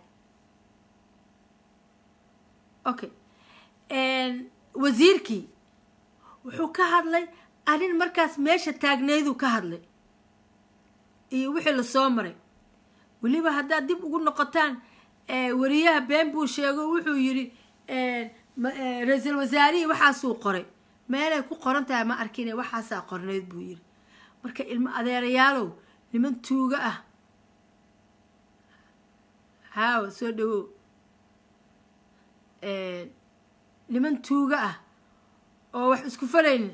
okay wasiirkii wuxuu ka hadlay arrin markaas meesha taagneyduu ka hadlay iyo wixii lasoo maray weliba haddaad dib ugu noqotaan wariyaha been buu sheego wuxuu yidhi ra-iisul wasaarihii waxaasuu qoray meelay ku qoran tahay ma arkine waxaasaa qorneyd buu yidhi marka ilmo adeerayaalow niman tuuga ah haawa soo dhawow niman tuuga ah oo wax isku falaynin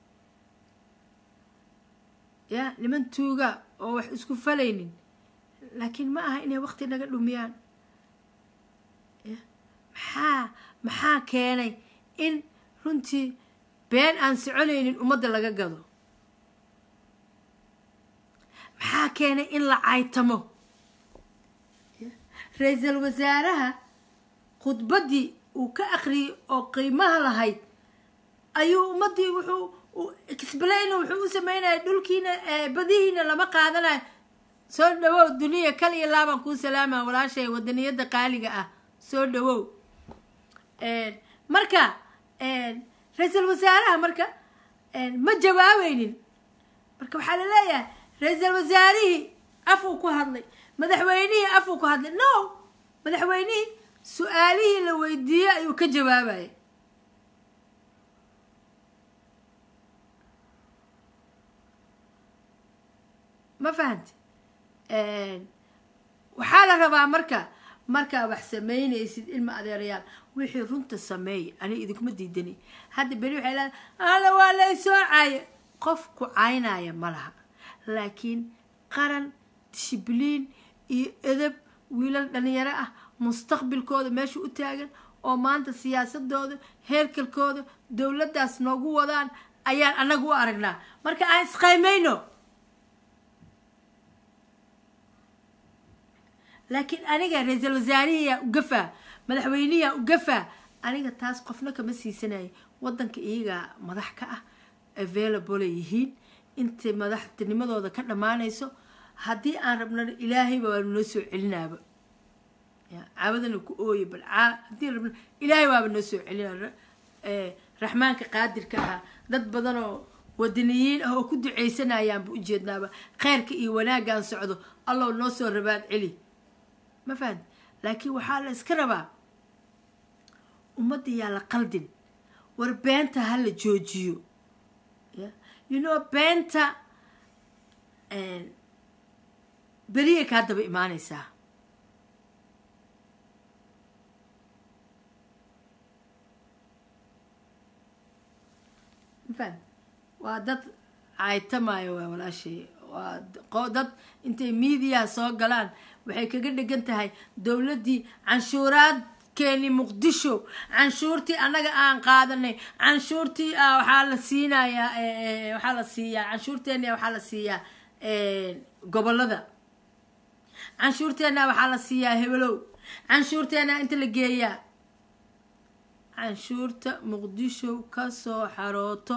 ya niman tuuga oo wax isku falaynin laakiin ma aha inay waqti naga dhumiyaan maxaa maxaa keenay in runtii been aan soconaynin ummadda laga gado maxaa keenay in la caytamo ra-iisul wasaaraha khudbaddii uu ka akhriyey oo qiimaha lahayd ayuu ummaddii wuxuu explain wuxuu u sameynaya dhulkiina badihiina lama qaadanayo soo dhawow duniya kal iyo laabaan kuu salaama walaashay wadaniyadda qaaliga ah soo dhawow marka ra-iisul wasaaraha marka ma jawaabeynin marka waxaa la leeyahay ra-iisul wasaarihii afuu ku hadlay madaxweynihii afuu ku hadlay no madaxweynihii su-aalihii la weydiiyey ayuu ka jawaabaya ma fahamti waxaa la rabaa marka markaa wax samaynaysid ilma adeerayaal wixii runta sameey aniga idinkuma diidani hadda beri waxay leedahay ala waa lay soo caaye qof ku caynaya ma laha laakiin qaran dishibliin iyo edab wiilal dhalinyaro ah mustaqbilkooda meesha u taagan oo maanta siyaasadooda heerkalkooda dowladdaas noogu wadaan ayaan annaga u aragnaa marka aan isqaymayno laakiin aniga ra-iisul wasaarihiyaa ugafaa madaxweyniyaa ugafaa aniga taas qofna kama siisanaya wadanka iyagaa madax ka ah available ay yihiin intay madaxtinimadooda ka dhammaanayso haddii aan rabnana ilaahayba waanu noo soo celinaaba caawadana ku ooye bal haddii rabna ilaahay waaba noo soo celina raxmaanka qaadirka ahaa dad badanoo wadaniyiin ah oo ku duceysanayaanba ujeednaaba kheyrka iyo wanaaggaan socdo allow noo soo rabaad celi ma fahamti laakiin waxaa la iska rabaa ummadda yaa la qaldin war beenta ha la joojiyo you know beenta beriya kaa daba imaanaysaa mafaham waa dad caytamaayo waa walaashay waa dad intay miidiyaha soo galaan waxay kaga dhegan tahay dowladdii canshuuraadkeeni muqdisho canshuurtii annaga aan qaadanay canshuurtii waxaa la siinayaa waxaa la siiyaa canshuurteena waxaa la siiyaa gobolada canshuurteena waxaa la siiyaa hebelow canshuurteena inta la geeyaa canshuurta muqdisho kasoo xarooto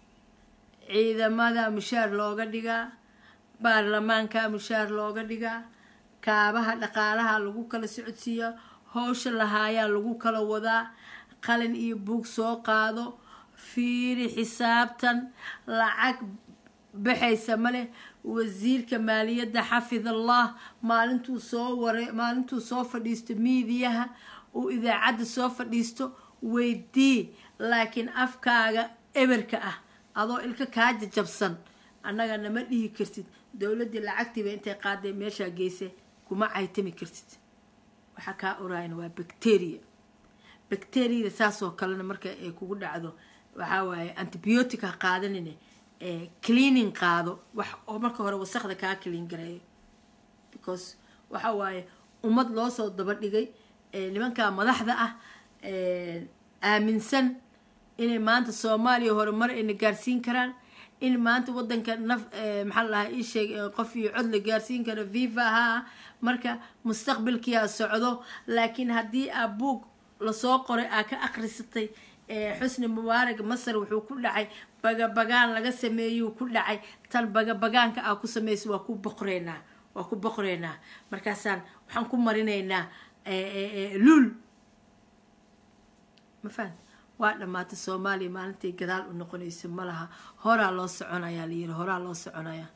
ciidamada mushaar looga dhigaa baarlamaanka mushaar looga dhigaa kaabaha dhaqaalaha lagu kala socodsiiyaa howsha lahaayaa lagu kala wadaa qalin iyo buug soo qaado fiiri xisaabtan lacag baxaysa maleh wasiirka maaliyadda xafid allah maalintuu soo wara maalintuu soo fadhiisto miidiyaha uu idaacadda soo fadhiisto weydii laakiin afkaaga eberka ah adoo ilka kaa jajabsan annaga nama dhihi kartid dowladdii lacagtiiba intay qaaday meeshaa geysay kuma caytami kartid waxaa kaa oraayana waa bacteria bacteriada saasoo kalena marka ay kugu dhacdo waxaa waaye antibiotic ha qaadanine cleaning qaado wax oo marka hore wasaqda kaa clean gareeyo because waxa waaye ummad loo soo daba dhigay nimankaa madaxda ah aaminsan inay maanta soomaaliya horumar ayna gaarsiin karaan in maanta wadanka naf maxaa la dhahaa iisheeg qof iyo cod la gaarsiin karo viva ahaa marka mustaqbalkiyaa socdo laakiin haddii aa buug lasoo qoray aa ka akrisatay xusni mubaarag masar wuxuu ku dhacay bagabagaan laga sameeyuu ku dhacay tan bagabagaanka aa ku samaysa waa ku boqreynaa waa ku boqreynaa markaasaan waxaan ku marinaynaa luul ma fahamti waa dhammaatay soomaaliya maalintay gadaal u noqonayso ma laha horaa loo soconayaa layiri horaa loo soconayaa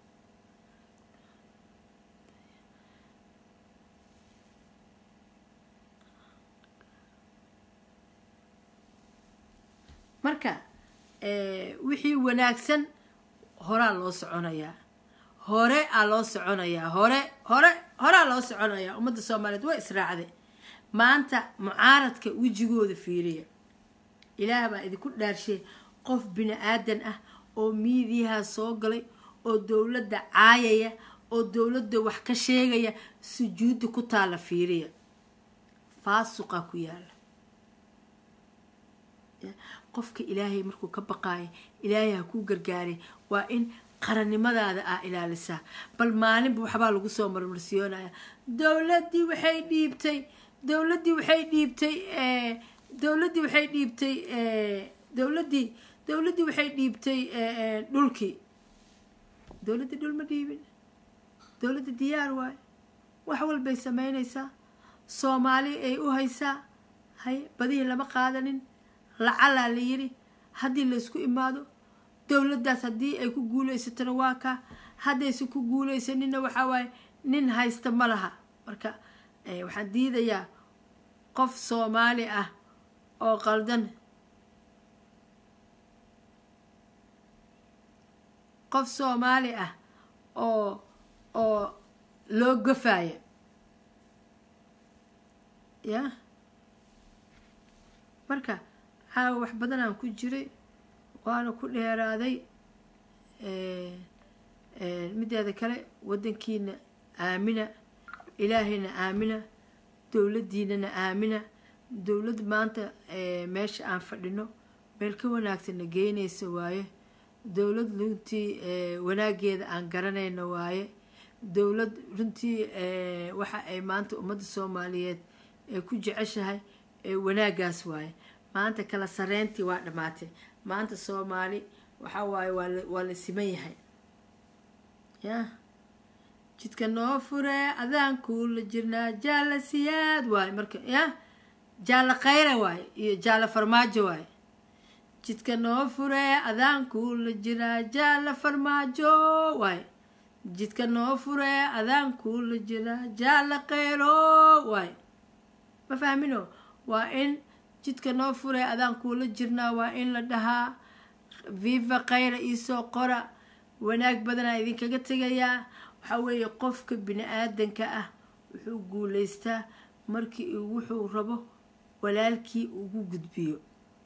marka wixii wanaagsan horaa loo soconayaa hore aa loo soconayaa hore hore horaa loo soconayaa ummadda soomaaliyeed waa israacday maanta mucaaradka wejigooda fiiriya ilaah baa idinku dhaarshay qof bini aadan ah oo miidiyaha soo galay oo dowladda caayaya oo dowladda wax ka sheegaya sujuudda ku taala fiiriya faasuqa ku yaala qofka ilaahay markuu ka baqaayo ilaahay ha kuu gargaaray waa in qarannimadaada aa ilaalisaa bal maalinba waxbaa lagu soo marmarsiyoonaya dowladdii waxay dhiibtay dowladdii waxay dhiibtay dowladdii waxay dhiibtay dowladdii dowladdii waxay dhiibtay dhulkii dowladdii dhul ma dhiibin dowladda diyaar waayo wax walbay samaynaysaa soomaali ay u haysaa hay badihii lama qaadanin lacalaa la yiri haddii laysku imaado dowladdaas haddii ay ku guulaysatona waa kaa haddaysan ku guulaysanina waxaa waaye nin haysta ma laha marka waxaan diidayaa qof soomaali ah oo qaldan qof soomaali ah oo oo loo gafaya ya marka caawa wax badanaan ku jiray waana ku dheeraaday mideeda kale wadankiina aamina ilaahayna aamina dowladdiinana aamina dowlad maanta meesha aan fadhino meel ka wanaagsanna geynaysa waaye dowlad runtii wanaageeda aan garanayno waaye dowlad runtii waxa ay maanta ummadda soomaaliyeed ee ku jeceshahay wanaagaas waaye maanta kala sareyntii waa dhammaatay maanta soomaali waxaa waaye waa la siman yahay ya jidka noo fure adaan kuula jirnaa jaala siyaad waaye marka ya jaala khayra waaye iyo jaala farmaajo waaye jidka noo fure adaan kuula jiraa jaala farmaajo waaye jidka noo fure adaan kuula jiraa jaala khayro waaye ma fahmino waa in jidka noo fure adaan kuula jirnaa waa in la dhahaa viva khayra iisoo qora wanaag badanaa idinkaga tegayaa waxaa weeye qofka bini aadanka ah wuxuu guulaystaa markii wuxuu rabo walaalkii ugu gudbiyo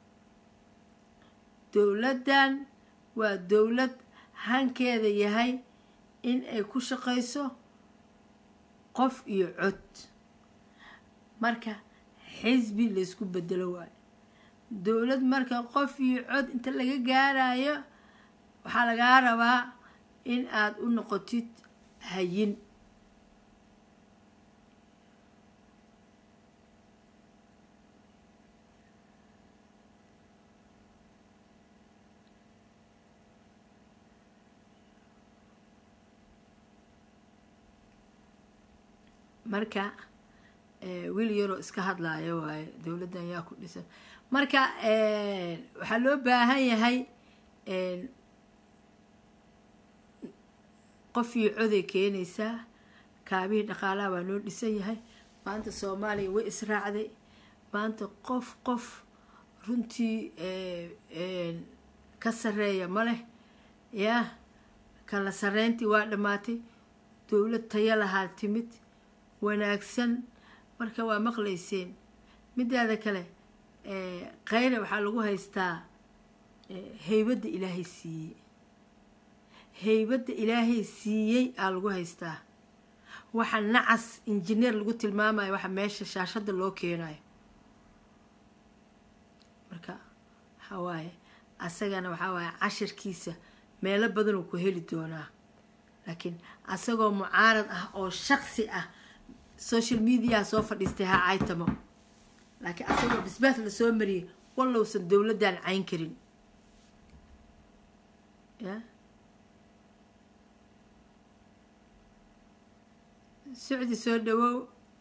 dowladdan waa dowlad hankeeda yahay in ay ku shaqayso qof iyo cod marka xisbi laysku bedelo waayo dowlad marka qof iyo cod inta laga gaarayo waxaa lagaa rabaa in aada u noqotid hayin marka wiil yaroo iska hadlaayo waaye dowladdan yaa ku dhisan marka waxaa loo baahan yahay qof iyo coday keenaysaa kaabihii dhaqaalaha waa noo dhisan yahay maanta soomaaliya way israacday maanta qof qof runtii ka sareeya ma leh yaa kala sareyntii waa dhammaatay dowlad tayo lahaa timid wanaagsan marka waa maqlayseen midaada kale khayre waxaa lagu haystaa heybadda ilaahay siiyey heybadda ilaahay siiyey aa lagu haystaa waxa nacas injineer lagu tilmaamayo waxa meesha shaashadda loo keenayo marka waxaa waaye asagana waxaa waaye cashirkiisa meelo badanuu ku heli doonaa laakiin asagoo mucaarad ah oo shaksi ah social mediaha soo fadhiistay ha caytamo laakiin asagoo bisbaas lasoo mariyay wallowsan dowladdan cayn karin ya socdi soo dhawow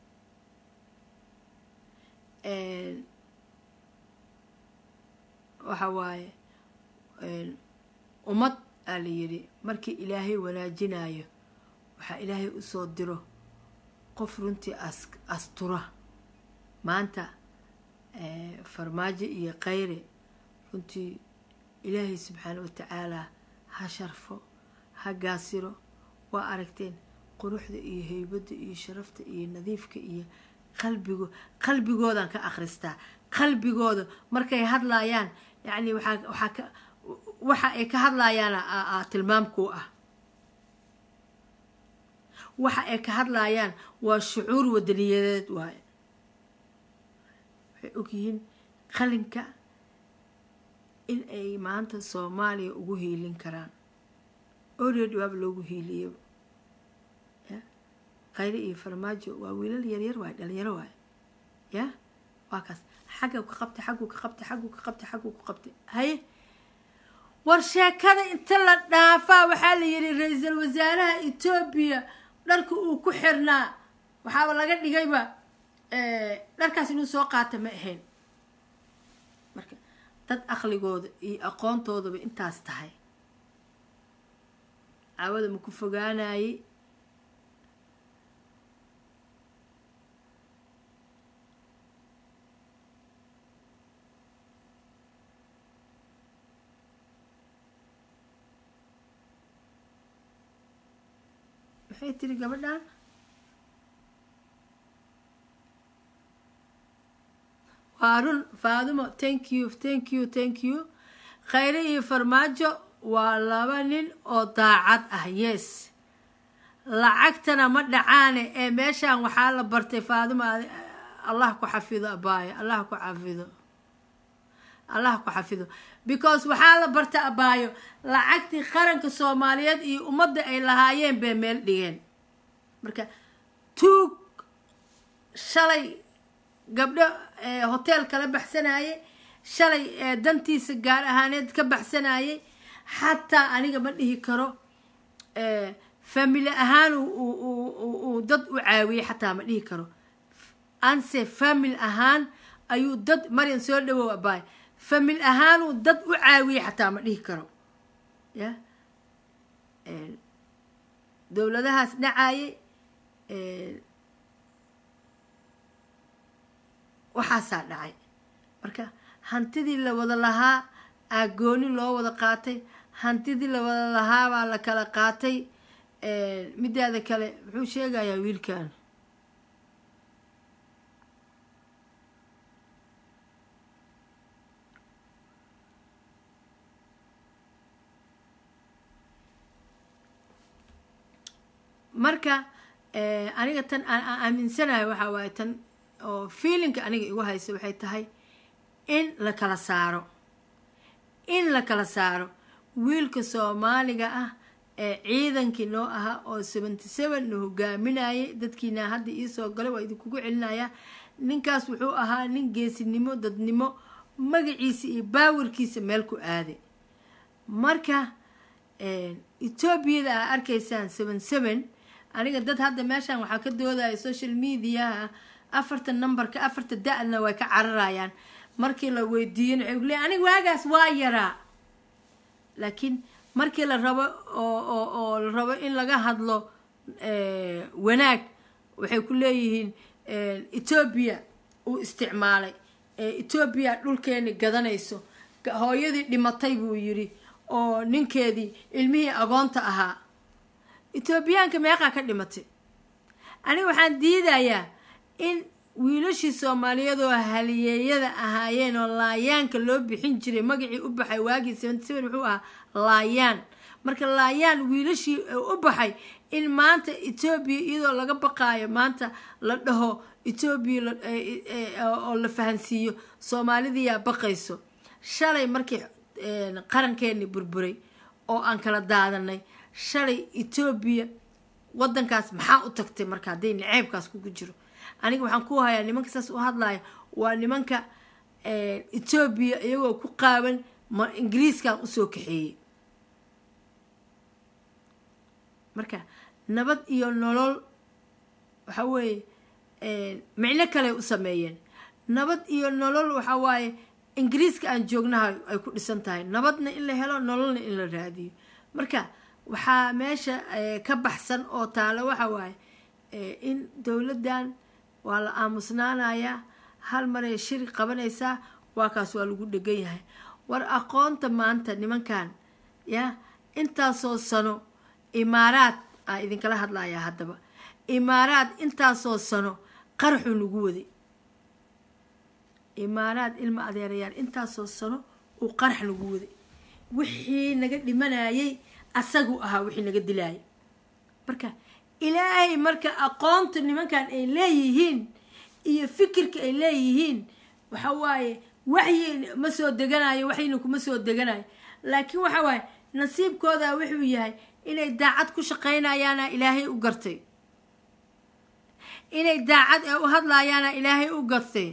waxa waaye ummad aa la yidhi markii ilaahay wanaajinayo waxaa ilaahay usoo diro qof runtii astura maanta farmaajo iyo khayre runtii ilaahay subxaana watacaala ha sharfo ha gaasiro waa aragteen quruxda iyo heybadda iyo sharafta iyo nadiifka iyo qalbigo qalbigoodan ka akhristaa qalbigooda markay hadlaayaan yacni waxaa waxaa ka waxa ay ka hadlaayaan tilmaamkuu ah waxa ay ka hadlaayaan waa shucuur wadaniyadeed waaye waxay ogyihiin qalinka in ay maanta soomaaliya ugu hiilin karaan oreed waaba loogu hiiliyo ya khayre iyo farmaajo waa wiilal yaryar waaye dhalinyaro waaye ya waa kaas xagga ka qabtay xaggu ka qabtay xaggu ka qabtay xaggu ka qabtay haye war sheekada inta la dhaafaa waxaa la yidhi ra-iisul wasaaraha etoobiya dharka uu ku xirnaa waxaaba laga dhigayba dharkaas inuu soo qaata ma ahayn marka dad aqligooda iyo aqoontoodaba intaas tahay caawada ma ku fogaanayey maxay tiri gabadhan waa run faadumo thank you thank you thank you khayre iyo farmaajo waa laba nin oo daacad ah yes lacagtana ma dhacaane ee meeshaan waxaa la bartay faadima allah ku xafido abaayo allah ku xafido allah ku xafido because waxaa la barta abaayo lacagtii qaranka soomaaliyeed iyo ummadda ay lahaayeen bay meel dhigeen marka tuug shalay gabdho hotel kala baxsanayay shalay dantiisa gaar ahaaneed ka baxsanayay xataa aniga ma dhihi karo family ahaan uu dad u caawiyey xataa ma dhihi karo anse family ahaan ayuu dad maryan soo dhawow abaay family ahaanuu dad u caawiyey xataa ma dhihi karo ya dowladahaas dhacayay waxaasaa dhacay marka hantidii la wada lahaa aagooni loo wada qaatay hantidii la wada lahaa baa la kala qaatay midaada kale muxuu sheegayaa wiilkan marka aniga tan aan aaminsanahay waxaa waaye tan oo feelinka aniga igu haysa waxay tahay in la kala saaro in la kala saaro wiilka soomaaliga ah ee ciidankii noo ahaa oo seventy seven na hogaaminayay dadkiina hadda iisoo galay waa idinkugu celinaya ninkaas wuxuu ahaa nin geesinimo dadnimo magaciisa iyo baawirkiisa meel ku aaday marka etoobiyada aa arkaysaan seven seven aniga dad hadda meeshaan waxaa ka doodaya social mediaha afarta numberka afarta da-na way ka cararayaan markii la weydiiyana waxay kuleeya aniga waagaas waa yaraa laakiin markii la rabo oo oo la rabo in laga hadlo wanaag waxay ku leeyihiin etoobiya uu isticmaalay etoobiya dhulkeeni gadanayso hooyadii dhimatay buu yidhi oo ninkeedii ilmihii agoonta ahaa etoobiyaanka meeqaa ka dhimatay aniga waxaan diidayaa in wiilashii soomaaliyeed oo haliyeeyada ahaayeen oo laayaanka loo bixin jiray magacii u baxay waagii seventy seven wuxuu ahaa laayaan marka laayaan wiilashii u baxay in maanta etoobiya iyadoo laga baqaayo maanta la dhaho etoobiya oo la fahansiiyo soomaalidiyaa baqayso shalay markii qarankeeni burburay oo aan kala daadanay shalay etoobiya wadankaas maxaa u tagtay marka hadday naceebkaas kugu jiro aniga waxaan ku hayaa nimanka saas u hadlaya waa nimanka etoobiya iyagoo ku qaaban ma ingiriiskan usoo kaxeeyey marka nabad iyo nolol waxa weeye micno kale u sameeyeen nabad iyo nolol waxa waaye ingiriiska aan joognaha ay ku dhisan tahay nabadna in la helo nololna in la raadiyo marka waxaa meesha ka baxsan oo taalo waxa waaye in dowladdan waa la aamusnaanayaa hal maray shiri qabanaysaa waa kaas waa lagu dhegan yahay war aqoonta maanta nimankan ya intaasoo sano imaaraad aa idinkala hadlayaa haddaba imaaraad intaasoo sano qaraxuu nagu waday imaaraad ilma adeerayaal intaasoo sano uu qarax nagu waday wixii naga dhimanayay asagu ahaa wixii naga dilaayay marka ilaahay marka aqoonta nimankan ay leeyihiin iyo fikirka ay leeyihiin waxa waaye waxyi ma soo deganayo waxyina kuma soo deganayo laakiin waxa waaye nasiibkooda wuxuu yahay inay daacad ku shaqaynayaana ilaahay u gartay inay daacad ee u hadlayaana ilaahay u gartay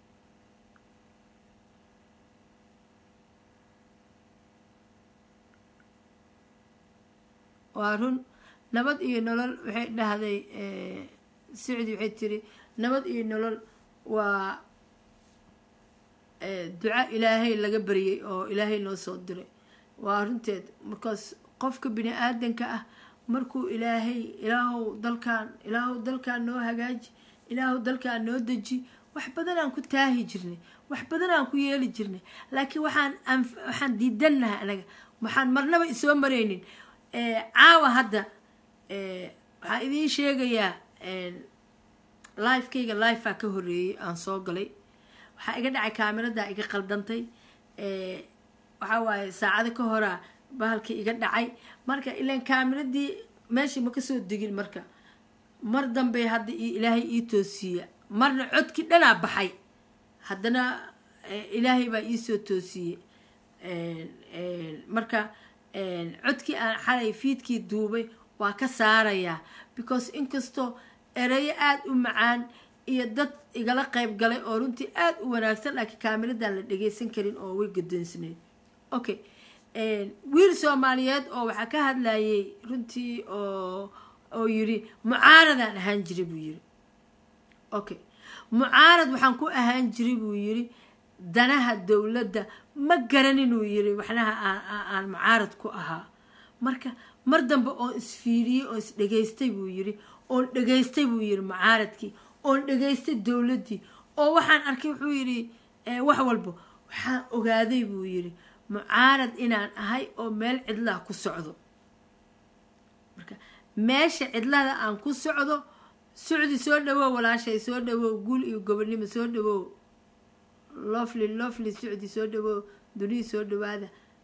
waa run nabad iyo nolol waxay dhahday sicdi waxay tiri nabad iyo nolol waa duca ilaahay laga baryay oo ilaahay noo soo diray waa runteed markaas qofka bini aadanka ah markuu ilaahay ilaahow dalkaan ilaahow dalkaan noo hagaaji ilaahow dalkaan noo deji wax badan aan ku taahi jirnay wax badan aan ku yeeli jirnay laakiin waxaan waxaan diidannahay anaga waxaan marnaba isoo maraynin caawa hadda waxaan idiin sheegayaa lifekayga lifea ka horeeyey aan soo galay waxaa iga dhacay kaamiradaa iga qaldantay waxaa waaye saacado ka horaa bahalkii iga dhacay marka ilan kaamiradii meeshii ma kasoo degin marka mar dambe hadda ilaahay ii toosiiya marna codkii dhanaa baxay haddana ilaahay baa iisoo toosiyey marka codkii aan xalay fiidkii duubay waa ka saarayaa because inkastoo ereyo aada u macaan iyo dad igala qayb galay oo runtii aada u wanaagsan laakiin kaamiradaan la dhageysan karin oo way gadoonsanayd okay wiil soomaaliyeed oo waxaa ka hadlayay runtii oo oo yiri mucaaradaan ahaan jiray buu yiri okay mucaarad waxaan ku ahaan jiray buu yiri danaha dowladda ma garan inuu yiri waxnaha aan mucaarad ku ahaa marka mar dambe oon isfiiriyey oo isdhegaystay buu yiri oon dhegaystay buu yiri mucaaradkii oon dhegaystay dowladdii oo waxaan arkay wuxuu yidhi wax walba waxaan ogaaday buu yidhi mucaarad inaan ahay oo meel cidlaha ku socdo marka meesha cidlada aan ku socdo socdi soo dhawow walaashay soo dhawow guul iyo gobonimo soo dhawow lofly lofly socdi soo dhawow dunii soo dhawaada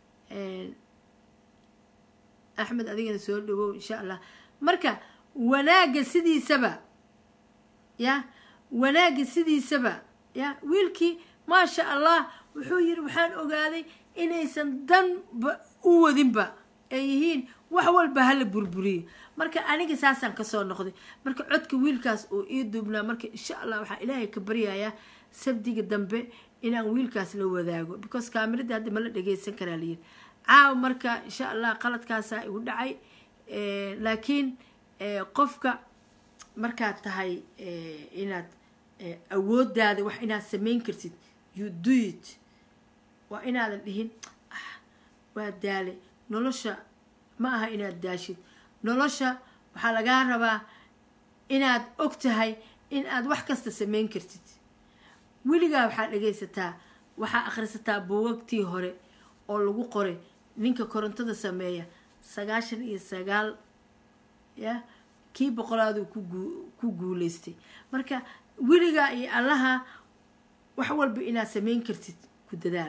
axmed adigana soo dhawow insha allah marka wanaagga sidiisaba ya wanaagga sidiisaba ya wiilkii maasha allah wuxuu yiri waxaan ogaaday inaysan danba u wadinba ay yihiin wax walba hala burburiyo marka aniga saasaan kasoo noqday marka codka wiilkaas oo ii duubnaa marka insha allah waxaa ilaahay ka baryayaa sabdiga dambe inaan wiilkaas la wadaago because kaamirada hadda ma la dhageysan karaa layiri caaw marka insha allah qaladkaasaa igu dhacay laakiin qofka markaad tahay inaad awoodaada wax inaad samayn kartid you do it waa inaadan dhihin waa daale nolosha ma aha inaad daashid nolosha waxaa lagaa rabaa inaad og tahay in aad wax kasta samayn kartid weligaa waxaa dhagaysataa waxaa akhrisataa buugagtii hore oo lagu qoray ninka korontada sameeya sagaashan iyo sagaal ya kii boqolaadu ku guuleystay marka weligaa iyo allaha wax walba inaad samayn kartid ku dadaal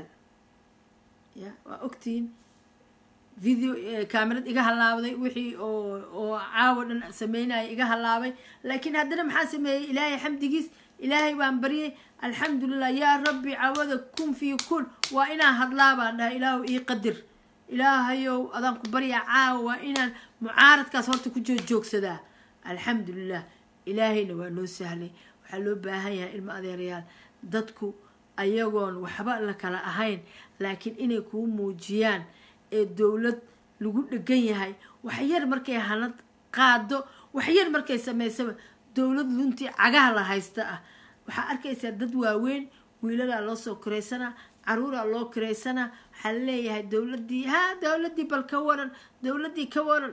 ya waa ogtihiin video camerad iga halaabday wixii oo oo caawa dhan sameynaya iga halaabay laakiin haddana maxaa sameeyey ilaahay xamdigiis ilaahay baan baryay alxamdulilah yaa rabbi cawada kun fii kun waa inaan hadlaa baan dhahay ilaahu ii qadir ilaahayow adaan ku baryaa caawa waa inaan mucaaradkaas horta ku joogjoogsadaa alxamdulilah ilaahayna waa noo sahlay waxaa loo baahan yahay ilmo adeerayaal dadku ayagoon waxba la kala ahayn laakiin inay kuu muujiyaan ee dowlad lagu dhegan yahay waxyar markay hanad qaado waxyar markay samaysaba dowlad luntii cagaha la haysta ah waxaa arkaysaa dad waaweyn wiilalaa loo soo kiraysanaa caruuraa loo kiraysanaa waxaa laleeyahay dowladii ha dowladii bal ka waran dowladii ka waran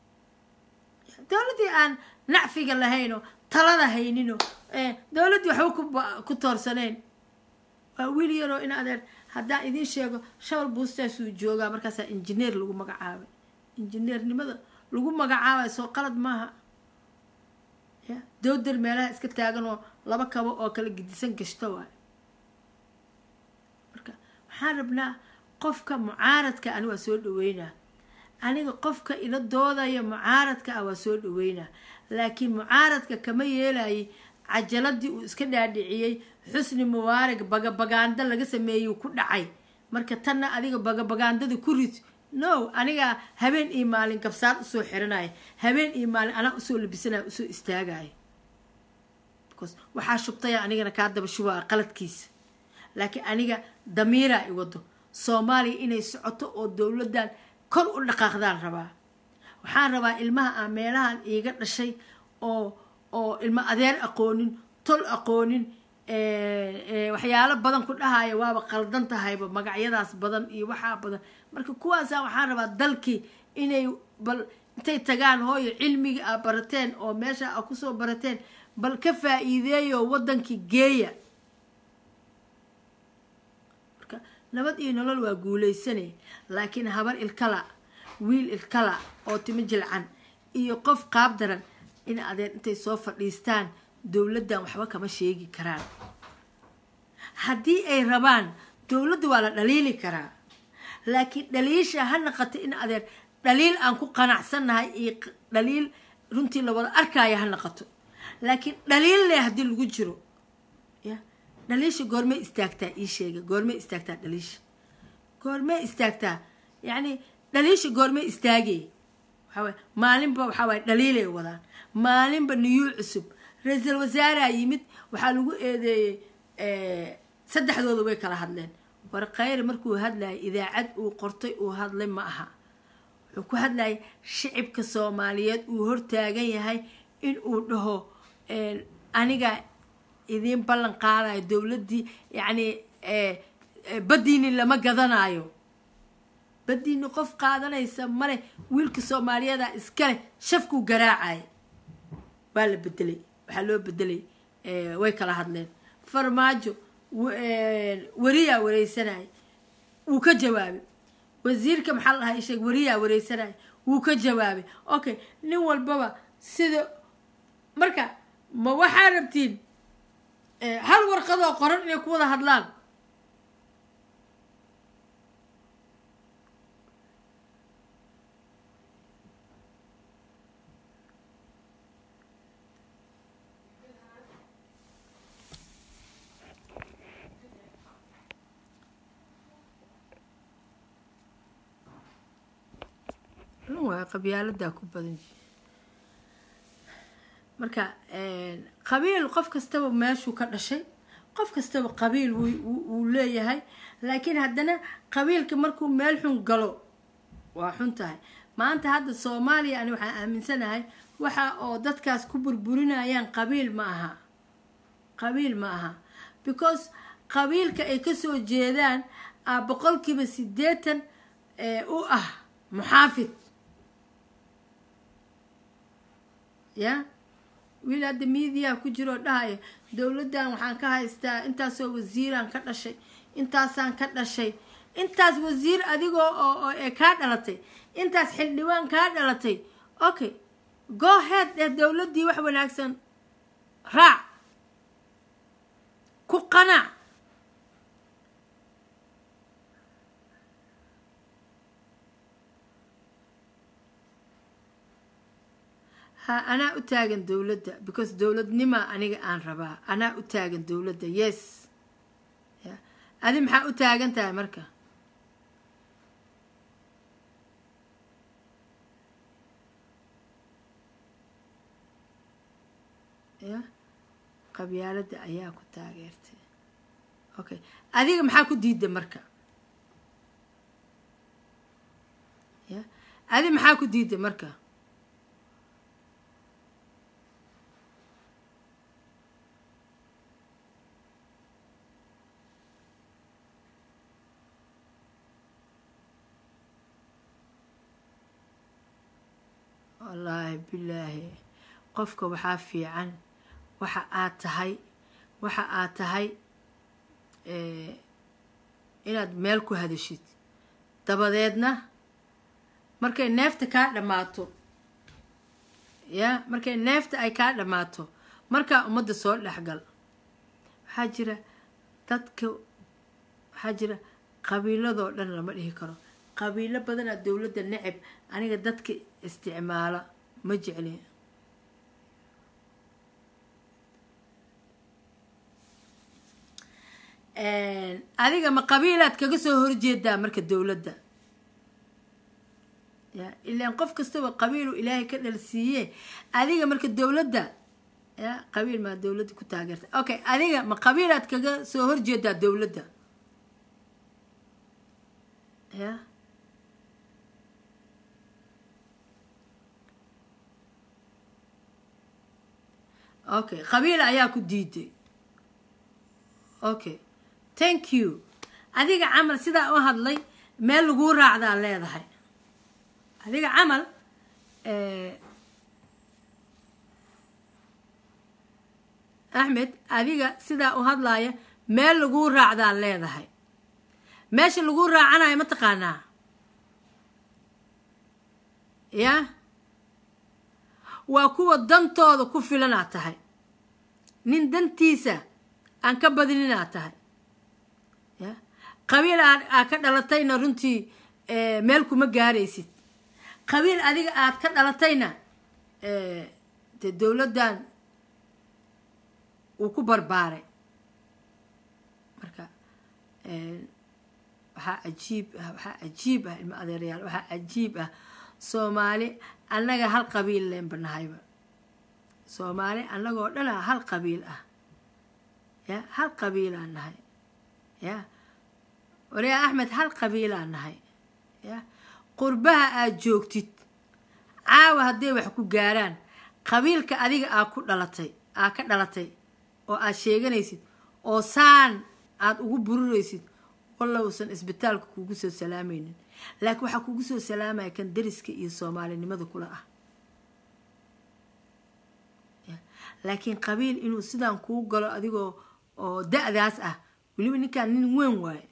dowladii aan nacfiga lahaynoo talada haynino dowladdii waxba ku toorsanayn waa wiil yaroo in adeer haddaan idiin sheego shabal buustaasuu joogaa markaasaa injineer lagu magacaabay injineernimada lagu magacaabayo soo qalad maaha ya dowdar meelaha iska taagan oo laba kabo oo kala gidisan gashto waay marka waxaan rabnaa qofka mucaaradka ani waa soo dhaweynaa aniga qofka ila doodaya mucaaradka ah waa soo dhaweynaa laakiin mucaaradka kama yeelayay cajaladii uu iska dhaadhiciyey xusni mubaarag bagabagaando laga sameeyey ku dhacay marka tanna adiga bagabagaandada ku rid no aniga habeen iyo maalin gabsaad usoo xiranaya habeen iyo maalin anaa usoo labisanaya usoo istaagaya because waxaa shubtaya anigana kaa daba shubaa qaladkiisa laakiin aniga damiiraa i wado soomaaliya inay socoto oo dowladdan kor u dhaqaaqdaan rabaa waxaan rabaa ilmaha aan meelahan iiga dhashay oo oo ilmo adeer aqoonin tol aqoonin waxyaalo badan ku dhahaya waaba qaldan tahayba magacyadaas badan iyo waxaa badan marka kuwaasa waxaan rabaa dalkii inay bal intay tagaan hooyo cilmiga a barateen oo meesha a kusoo barateen bal ka faa-iideeyo wadankii geeya marka nabad iyo nolol waa guuleysanay laakiin habar ilkala wiil ilkala oo timo jilcan iyo qof qaab daran in adeer intay soo fadhiistaan dowladdan waxba kama sheegi karaan haddii ay rabaan dowladda waa la dhaliili karaa laakiin dhaliisha ha naqato in adeer dhaliil aan ku qanacsannahay iyo dhaliil runtii la wada arkaayo ha naqato laakiin dhaliil leh haddii lagu jiro ya dhaliisha goormay istaagtaa ii sheega goormay istaagtaa dhaliisha goormay istaagtaa yacni dhaliisha goormay istaagay waxaawaye maalinba waxaa waye dhaliilay wadaan maalinba niyuu cusub ra-iisul wasaaraa yimid waxaa lagu eedeeyey saddexdooda way kala hadleen war khayre markuu hadlayay idaacad uu qortay uu hadlay ma aha wuxuu ku hadlayay shicibka soomaaliyeed uu hortaagan yahay in uu dhaho aniga idiin ballan qaadayo dowladdii yacni baddiini lama gadanayo baddiini qof qaadanaysa male wiilka soomaaliyeeda iskale shafkuu garaacaya waa la bedelay waxaa loo bedelay way kala hadleen farmaajo weriyaa wareysanaya wuu ka jawaabay wasiirka maxaa lahaa isheeg weriyaa wareysanaya wuu ka jawaabay okay nin walbaba sida marka ma waxaa rabtiin hal warqadoo qoran inay ku wada hadlaan waa qabyaaladaa ku badan marka qabiil qof kastaba meeshuu ka dhashay qof kastaba qabiil wuu leeyahay laakiin haddana qabiilka markuu meel xun galo waa xun tahay maanta hadda soomaaliya ani waxaan aaminsanahay waxa oo dadkaas ku burburinayaan qabiil ma aha qabiil ma aha because qabiilka ay kasoo jeedaan a boqolkiiba sideetan u ah muxaafid ya wiil hadda miidiyaa ku jiroo dhahaya dowladdan waxaan ka haystaa intaasoo wasiiraan ka dhashay intaasaan ka dhashay intaas wasiir adigoo oo ee kaa dhalatay intaas xildhibaan kaa dhalatay okay go head dheh dowladdii wax wanaagsan raac ku qanac ha anaa u taagan dowladda because dowladnima aniga aan rabaa anaa u taagan dowladda yes ya adi maxaa u taagan tahay marka ya qabyaaladda ayaa ku taageertay okay adiga maxaa ku diida marka ya adi maxaa ku diida marka wallaahi bilaahi qofka waxaa fiican waxa aad tahay waxa aad tahay inaad meel ku hadashid dabadeedna markay neefta kaa dhammaato ya markay neefta ay kaa dhammaato markaa ummadda soo dhexgal waxaa jira dadka waxaa jira qabiiladoo dhan lama dhihi karo qabiilo badanaa dowladda necab aniga dadka isticmaala ma jecli adiga ma qabiilaad kaga soo horjeedaa marka dowladda ya ilaan qof kastaba qabiilu ilaahay ka dhalsiiye adiga marka dowladda ya qabiil maa dowladda ku taageerta okay adiga ma qabiilaad kaga soo horjeedaa dowladda ya okay qabiil ayaa ku diiday okay thank you adiga camal sidaa u hadlay meel laguu raacdaa leedahay adiga camal axmed adiga sidaa u hadlaaya meel laguu raacdaa leedahay meesha laguu raacanayo ma taqaanaa ya waa kuwa dantooda ku filanaad tahay nin dantiisa aan ka badininaad tahay ya qabiil aad aad ka dhalatayna runtii meel kuma gaaraysid qabiil adiga aad ka dhalatayna dee dowladdan uu ku barbaaray marka waxaa cajiib ah waxaa cajiib ah ilmo adeerayaal waxaa cajiib ah soomaali annaga hal qabiil leenba nahayba soomaali annagoo dhana hal qabiil ah ya hal qabiilaan nahay ya wariyaa axmed hal qabiilaan nahay ya qurbaha aad joogtid caawa hadday wax ku gaaraan qabiilka adiga aa ku dhalatay aa ka dhalatay oo aad sheeganaysid oo saan aad ugu bururaysid wallowsan isbitaalka kugu soo salaamaynin laakiin waxaa kugu soo salaamaya kan dariska iyo soomaalinimada kula ah laakiin qabiil inuu sidaan kuu galo adigoo oo da-daas ah weliba ninkaan nin weyn waaye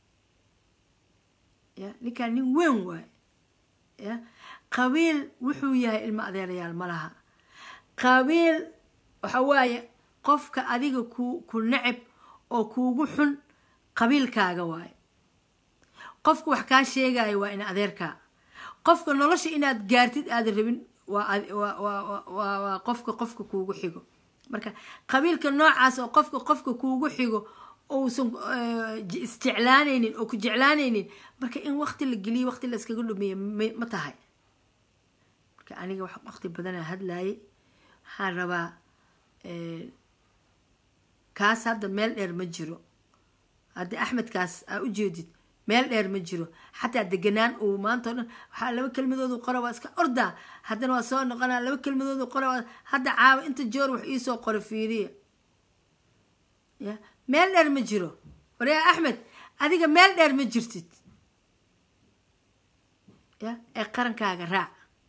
ya ninkaan nin weyn waaye ya qabiil wuxuu yahay ilmo adeerayaal ma laha qabiil waxa waaye qofka adiga ku ku necab oo kuugu xun qabiilkaaga waaye qofka wax kaa sheegaya waa in adeerkaa qofka nolosha inaad gaartid aadan rabin waa qofka qofka kuugu xigo marka qabiilka noocaas oo qofka qofka kuugu xigo uusan isjeclaanaynin oo ku jeclaanaynin marka in waqti la geliyo waqti la iskaga dhumiyo ma tahay marka aniga waqti badanaa hadlaayay waxaan rabaa kaas hadda meel dheer ma jiro haddii axmedkaas aa u jeedid meel dheer ma jiro xataa deganaan uu maanta o dhan waxaa laba kelmadoodu qora waa iska ordaa haddana waa soo noqonaa laba kelmadoodu qora waa hadda caawa inta joor wax iisoo qora fiiriya ya meel dheer ma jiro waryaa axmed adiga meel dheer ma jirtid ya ee qarankaaga raac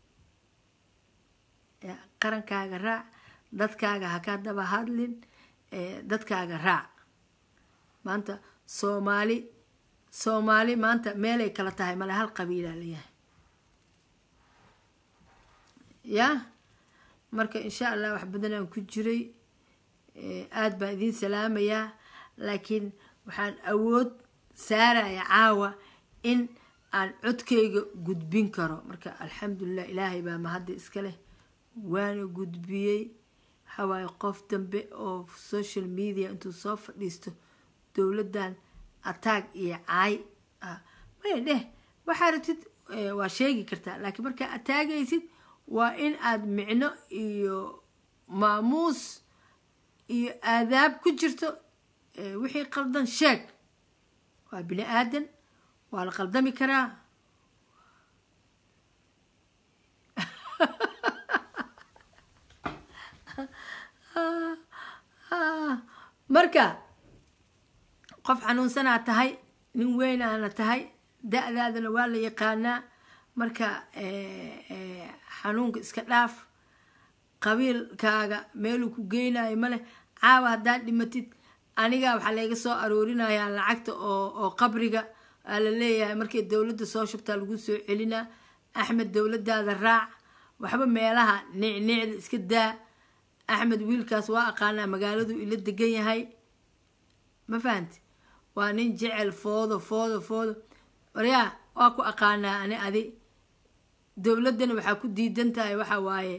ya qarankaaga raac dadkaaga ha ka daba hadlin dadkaaga raac maanta soomaali soomaali maanta meelay kala tahay male hal qabiilaa layahay ya marka insha allah wax badanaan ku jiray aada baan idiin salaamayaa laakiin waxaan awood saaraya caawa in aan codkayga gudbin karo marka alxamdulilah ilaahay baa mahadda iska leh waana gudbiyey waxawaaye qof dambe oo social media intuu soo fadhiisto dowladdan ataag iyo caay maya dheh waxaa rabtid waa sheegi kartaa laakiin markaa ataagaysid waa in aad micno iyo maamuus iyo aadaab ku jirto wixii qaldan sheeg waa bini aadan waa la qaldami karaa marka qof xanuunsanaa tahay nin weynaana tahay da-daadana waa la yaqaanaa marka xanuunka iska dhaaf qabiilkaaga meeluu ku geynayo maleh caawa haddaad dhimatid aniga waxaa layga soo aroorinayaa lacagta oo oo qabriga aa la leeyahay markay dowladda soo shubtaa lagu soo celinaa axmed dowladdaada raac waxba meelaha nicnicda iska daa axmed wiilkaas waa aqaanaa magaaladu ila degan yahay ma fahanti waa nin jecel foodo foodo foodo waryaa waa ku aqaanaa ani adi dowladdana waxaa ku diidan tahay waxa waaye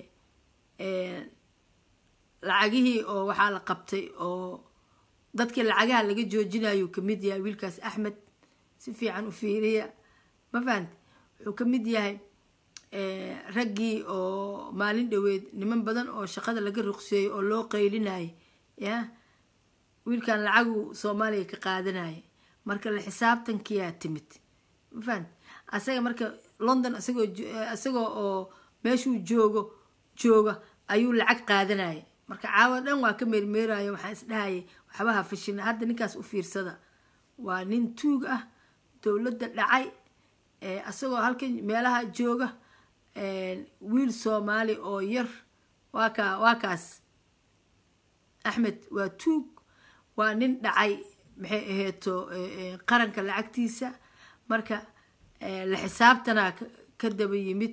lacagihii oo waxaa la qabtay oo dadkii lacagaha laga joojinayo kamid yahay wiilkaas axmed si fiican u fiiriya ma fahanti wuxuu ka mid yahay raggii oo maalin dhoweed niman badan oo shaqada laga ruqseeyey oo loo qaylinayay ya wiilkan lacagu soomaaliya ka qaadanaya marka la xisaabtankiyaa timid ma fahanti asaga marka london isagoo isagoo oo meeshuu joogo jooga ayuu lacag qaadanaya marka caawa dhan waa ka meermeeraya waxaan isdhahayay waxbaha fashina hadda ninkaas u fiirsada waa nin tuug ah dowladda dhacay isagoo halkan meelaha jooga wiil soomaali oo yar waa kaa waa kaas axmed waa tuug waa nin dhacay maxay aheeto qaranka lacagtiisa marka la xisaabtanaa ka daba yimid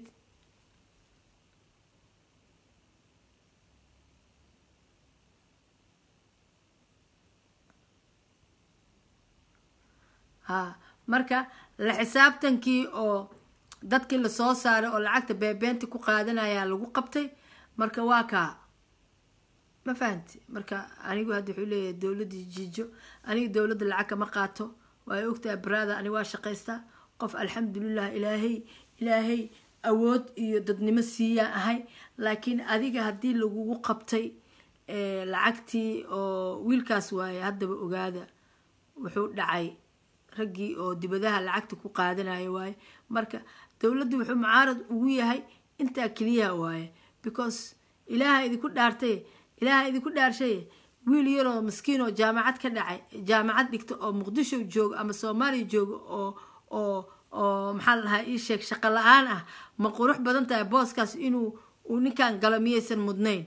ha marka la xisaabtankii oo dadkii lasoo saaray oo lacagta beebeenta ku qaadanayaa lagu qabtay marka waa kaa ma fahanti marka anigu hadda wuxuu leeyahay dowladii jiijo aniga dowladda lacag kama qaato waay ogtahay brada aniga waa shaqaystaa qof alxamdulilah ilaahay ilaahay awood iyo dadnimo siiyaan ahay laakiin adiga haddii lagugu qabtay lacagtii oo wiilkaas waaye haddaba ogaada wuxuu dhacay raggii oo dibadaha lacagta ku qaadanayo waaye marka dowladdu wuxuu mucaarad ugu yahay intaa keliyaha waaye because ilaaha idinku dhaartay ilaaha idinku dhaarshay wiil yaroo maskiin oo jaamacad ka dhacay jaamacad dhigta oo muqdisho joogo ama soomaaliya joogo oo oo oo maxaa la dhahaa ii sheeg shaqo la-aan ah ma qurux badan tahay booskaas inuu uu ninkan galo miyaysan mudnayn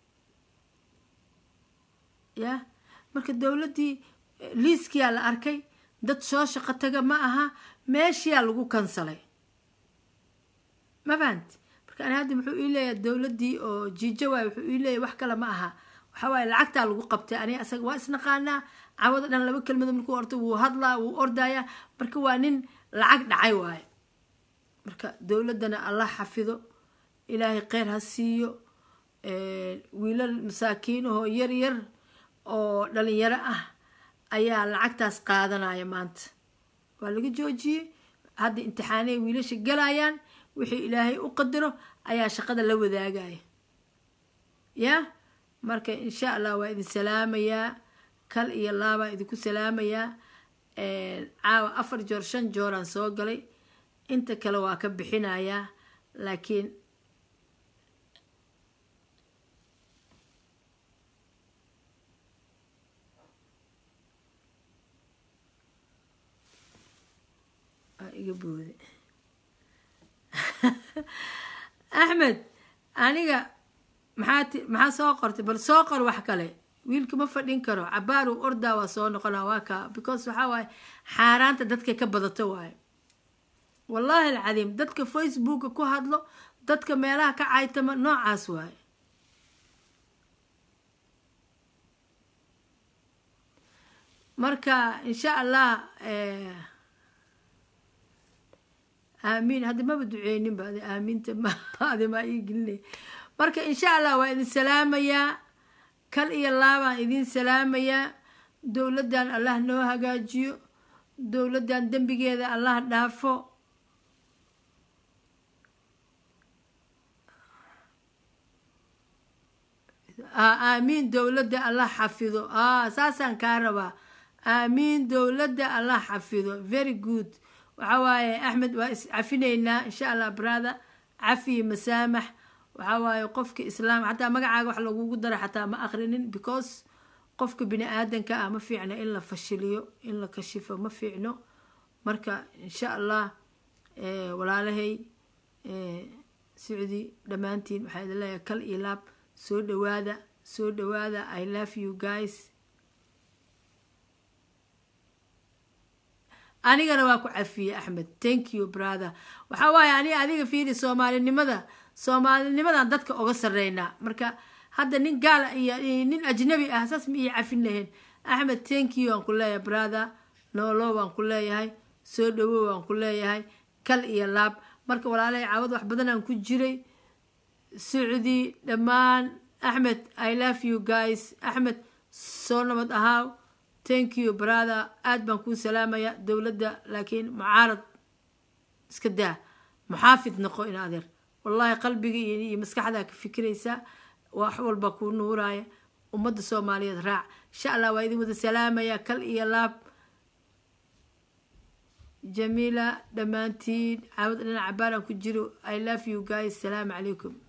ya marka dowladdii liiskiyaa la arkay dad soo shaqo taga ma aha meeshiyaa lagu kansalay ma fahanti marka ani hadda wuxuu ii leeyahay dowladdii oo jiijo waay wuxuu ii leeyahay wax kale ma aha waxaa waaye lacagtaa lagu qabtay ani asaga waa isnaqaanaa cawada dhan laba kelmado markuu orto wuu hadlaa wuu ordayaa marka waa nin lacag dhacay waaye marka dowladdana allah xafido ilaahay kheyr ha siiyo wiilal masaakiinahoo yar yar oo dhalinyaro ah ayaa lacagtaas qaadanaya maanta waa laga joojiyey hadda imtixaanay wiilasha galayaan wixii ilaahay u qadaro ayaa shaqada la wadaagaya ya marka insha allah waa idin salaamayaa kal iyo laabaa idinku salaamayaa caawa afar joor shan jooraan soo galay inta kale waa ka bixinayaa laakiin iga boode axmed aniga maxaa ti maxaa soo qortay bal soo qor wax kale wiilka ma fadhin karo cabaaru ordaa waa soo noqona waa kaa because waxaa waaye xaaraanta dadka ka badato waaye wallaahi alcadiim dadka facebooka ku hadlo dadka meelaha ka caytama noocaas waaye marka insha allah aamiin hadda maba duceyninba adi aamiinta ma adi maa ii gelinay marka insha allah waa idin salaamayaa kal iyo laabaan idin salaamayaa dowladdan allah noo hagaajiyo dowladdan dembigeeda allah dhaafo aamiin dowladda allah xafido saasaan kaa rabaa aamiin dowladda allah xafido very good waxaa waaye axmed waa is cafinaynaa insha allah brother cafi masaamax waxaa waaye qofka islaam xataa magacaaga wax lagugu dara xataa ma akrinin because qofka bini aadanka ah ma fiicno in la fashiliyo in la kashifo ma fiicno marka insha allah walaalahay sicdi dhammaantiin waxaa idin leeyahay kal iyo laab soo dhawaada soo dhawaada i love you guys anigana waa ku cafiyey axmed thank you brother waxaa waaye ani adiga fiiri soomaalinimada soomaalinimadan dadka oga sareynaa marka hadda nin gaal iyo nin ajnabi ah saas ma ii cafin lahayn axmed thank you aan ku leeyahay brother noolo waan ku leeyahay soo dhawow waan ku leeyahay kal iyo laab marka walaalahay caawad wax badanaan ku jiray socdi dhammaan axmed i love you guys axmed soo nabad ahaaw thank you brother aada baan kuu salaamaya dowladda laakiin mucaarad iska daa muxaafid noqo in adeer wallahi qalbiga iyo maskaxdaa ka fikiraysaa wax walba kuu nuuraya ummadda soomaaliyeed raac insha allah waa idin wada salaamaya kal iyo laab jamiila dhammaantiin caawad dhinac cabaaraan ku jiro i love you guys salaamu calaykum